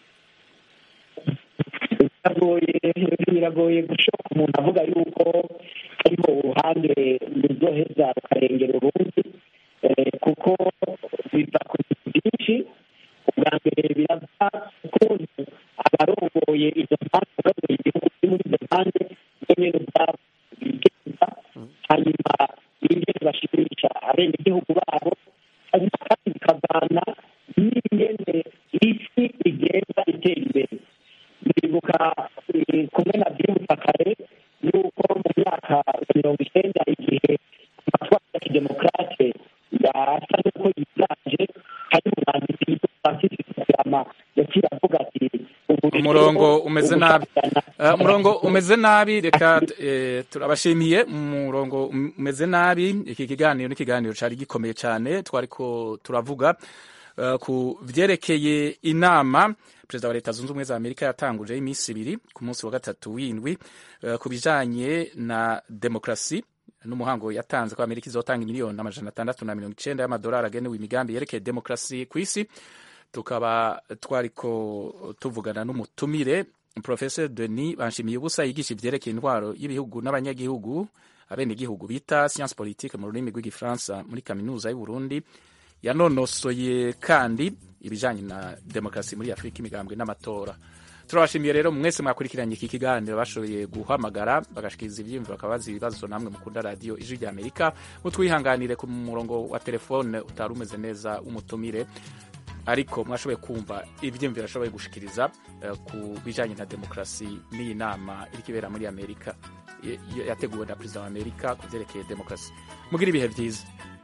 biragoye biragoye gushoka umuntu avuga yuko hariho uruhande ruzoheza rukarengera urundi eh, kuko biva ku bintu byinshi ubwa mbere birava ukuntu abarongoye izo mpande abarongoye igihugu kiri muri izo mpande bo nyene ubwabo bigenza hanyuma ingene bashimisha abenegihugu babo hanyuma kandi bikavana n'ingene isi igenda itera imbere ndibuka eh, kumwe na byumva kare yuko mu myaka mirongo icyenda igihe amatwara ya kidemokarate yasa n'uko yiganje hari umwanditsi witwa francis fukuyama yaciye avuga ati ubu rero umurongo umeze nabi ubushakashatsi- Eh, umurongo umeze nabi reka eh, turabashimiye umurongo um- umeze nabi iki kiganiro ni ikiganiro cari gikomeye cyane twariko turavuga eh, ku vyerekeye inama perezida wa leta zunze ubumwe za amerika yatanguje iminsi ibiri ku munsi wa gatatu w'indwi eh, ku bijanye na demokarasi n'umuhango yatanze ko amerika izotanga miliyoni amajana atandatu na mirongo icenda y'amadolari agenewe imigambi yerekeye demokarasi ku isi tukaba twariko tuvugana n'umutumire professor denis banshimiye ubusa yigisha ivyerekeye intwaro y'ibihugu n'abanyagihugu abenegihugu bita science politique mu rurimi rw'igifaransa muri kaminuza y'uburundi yanonosoye kandi ibijanye na demokarasi muri afurika imigambwe n'amatora turabashimiye rero mwese mwakurikiranye iki kiganiro bashoboye guhamagara bagashikiriza ivyiyumviro bakabaza ibibazo namwe mukunda radiyo ijwi rya amerika mutwihanganire ku murongo wa telefone utari umeze neza w'umutumire ariko mwashoboye kumva ivyiyumviro ashoboye gushikiriza eh, ku bijanye na demokarasi n'iyi nama iriko ibera muri amerika yateguwe na perezida wa amerika ku byerekeye demokarasi mugira ibihe byiza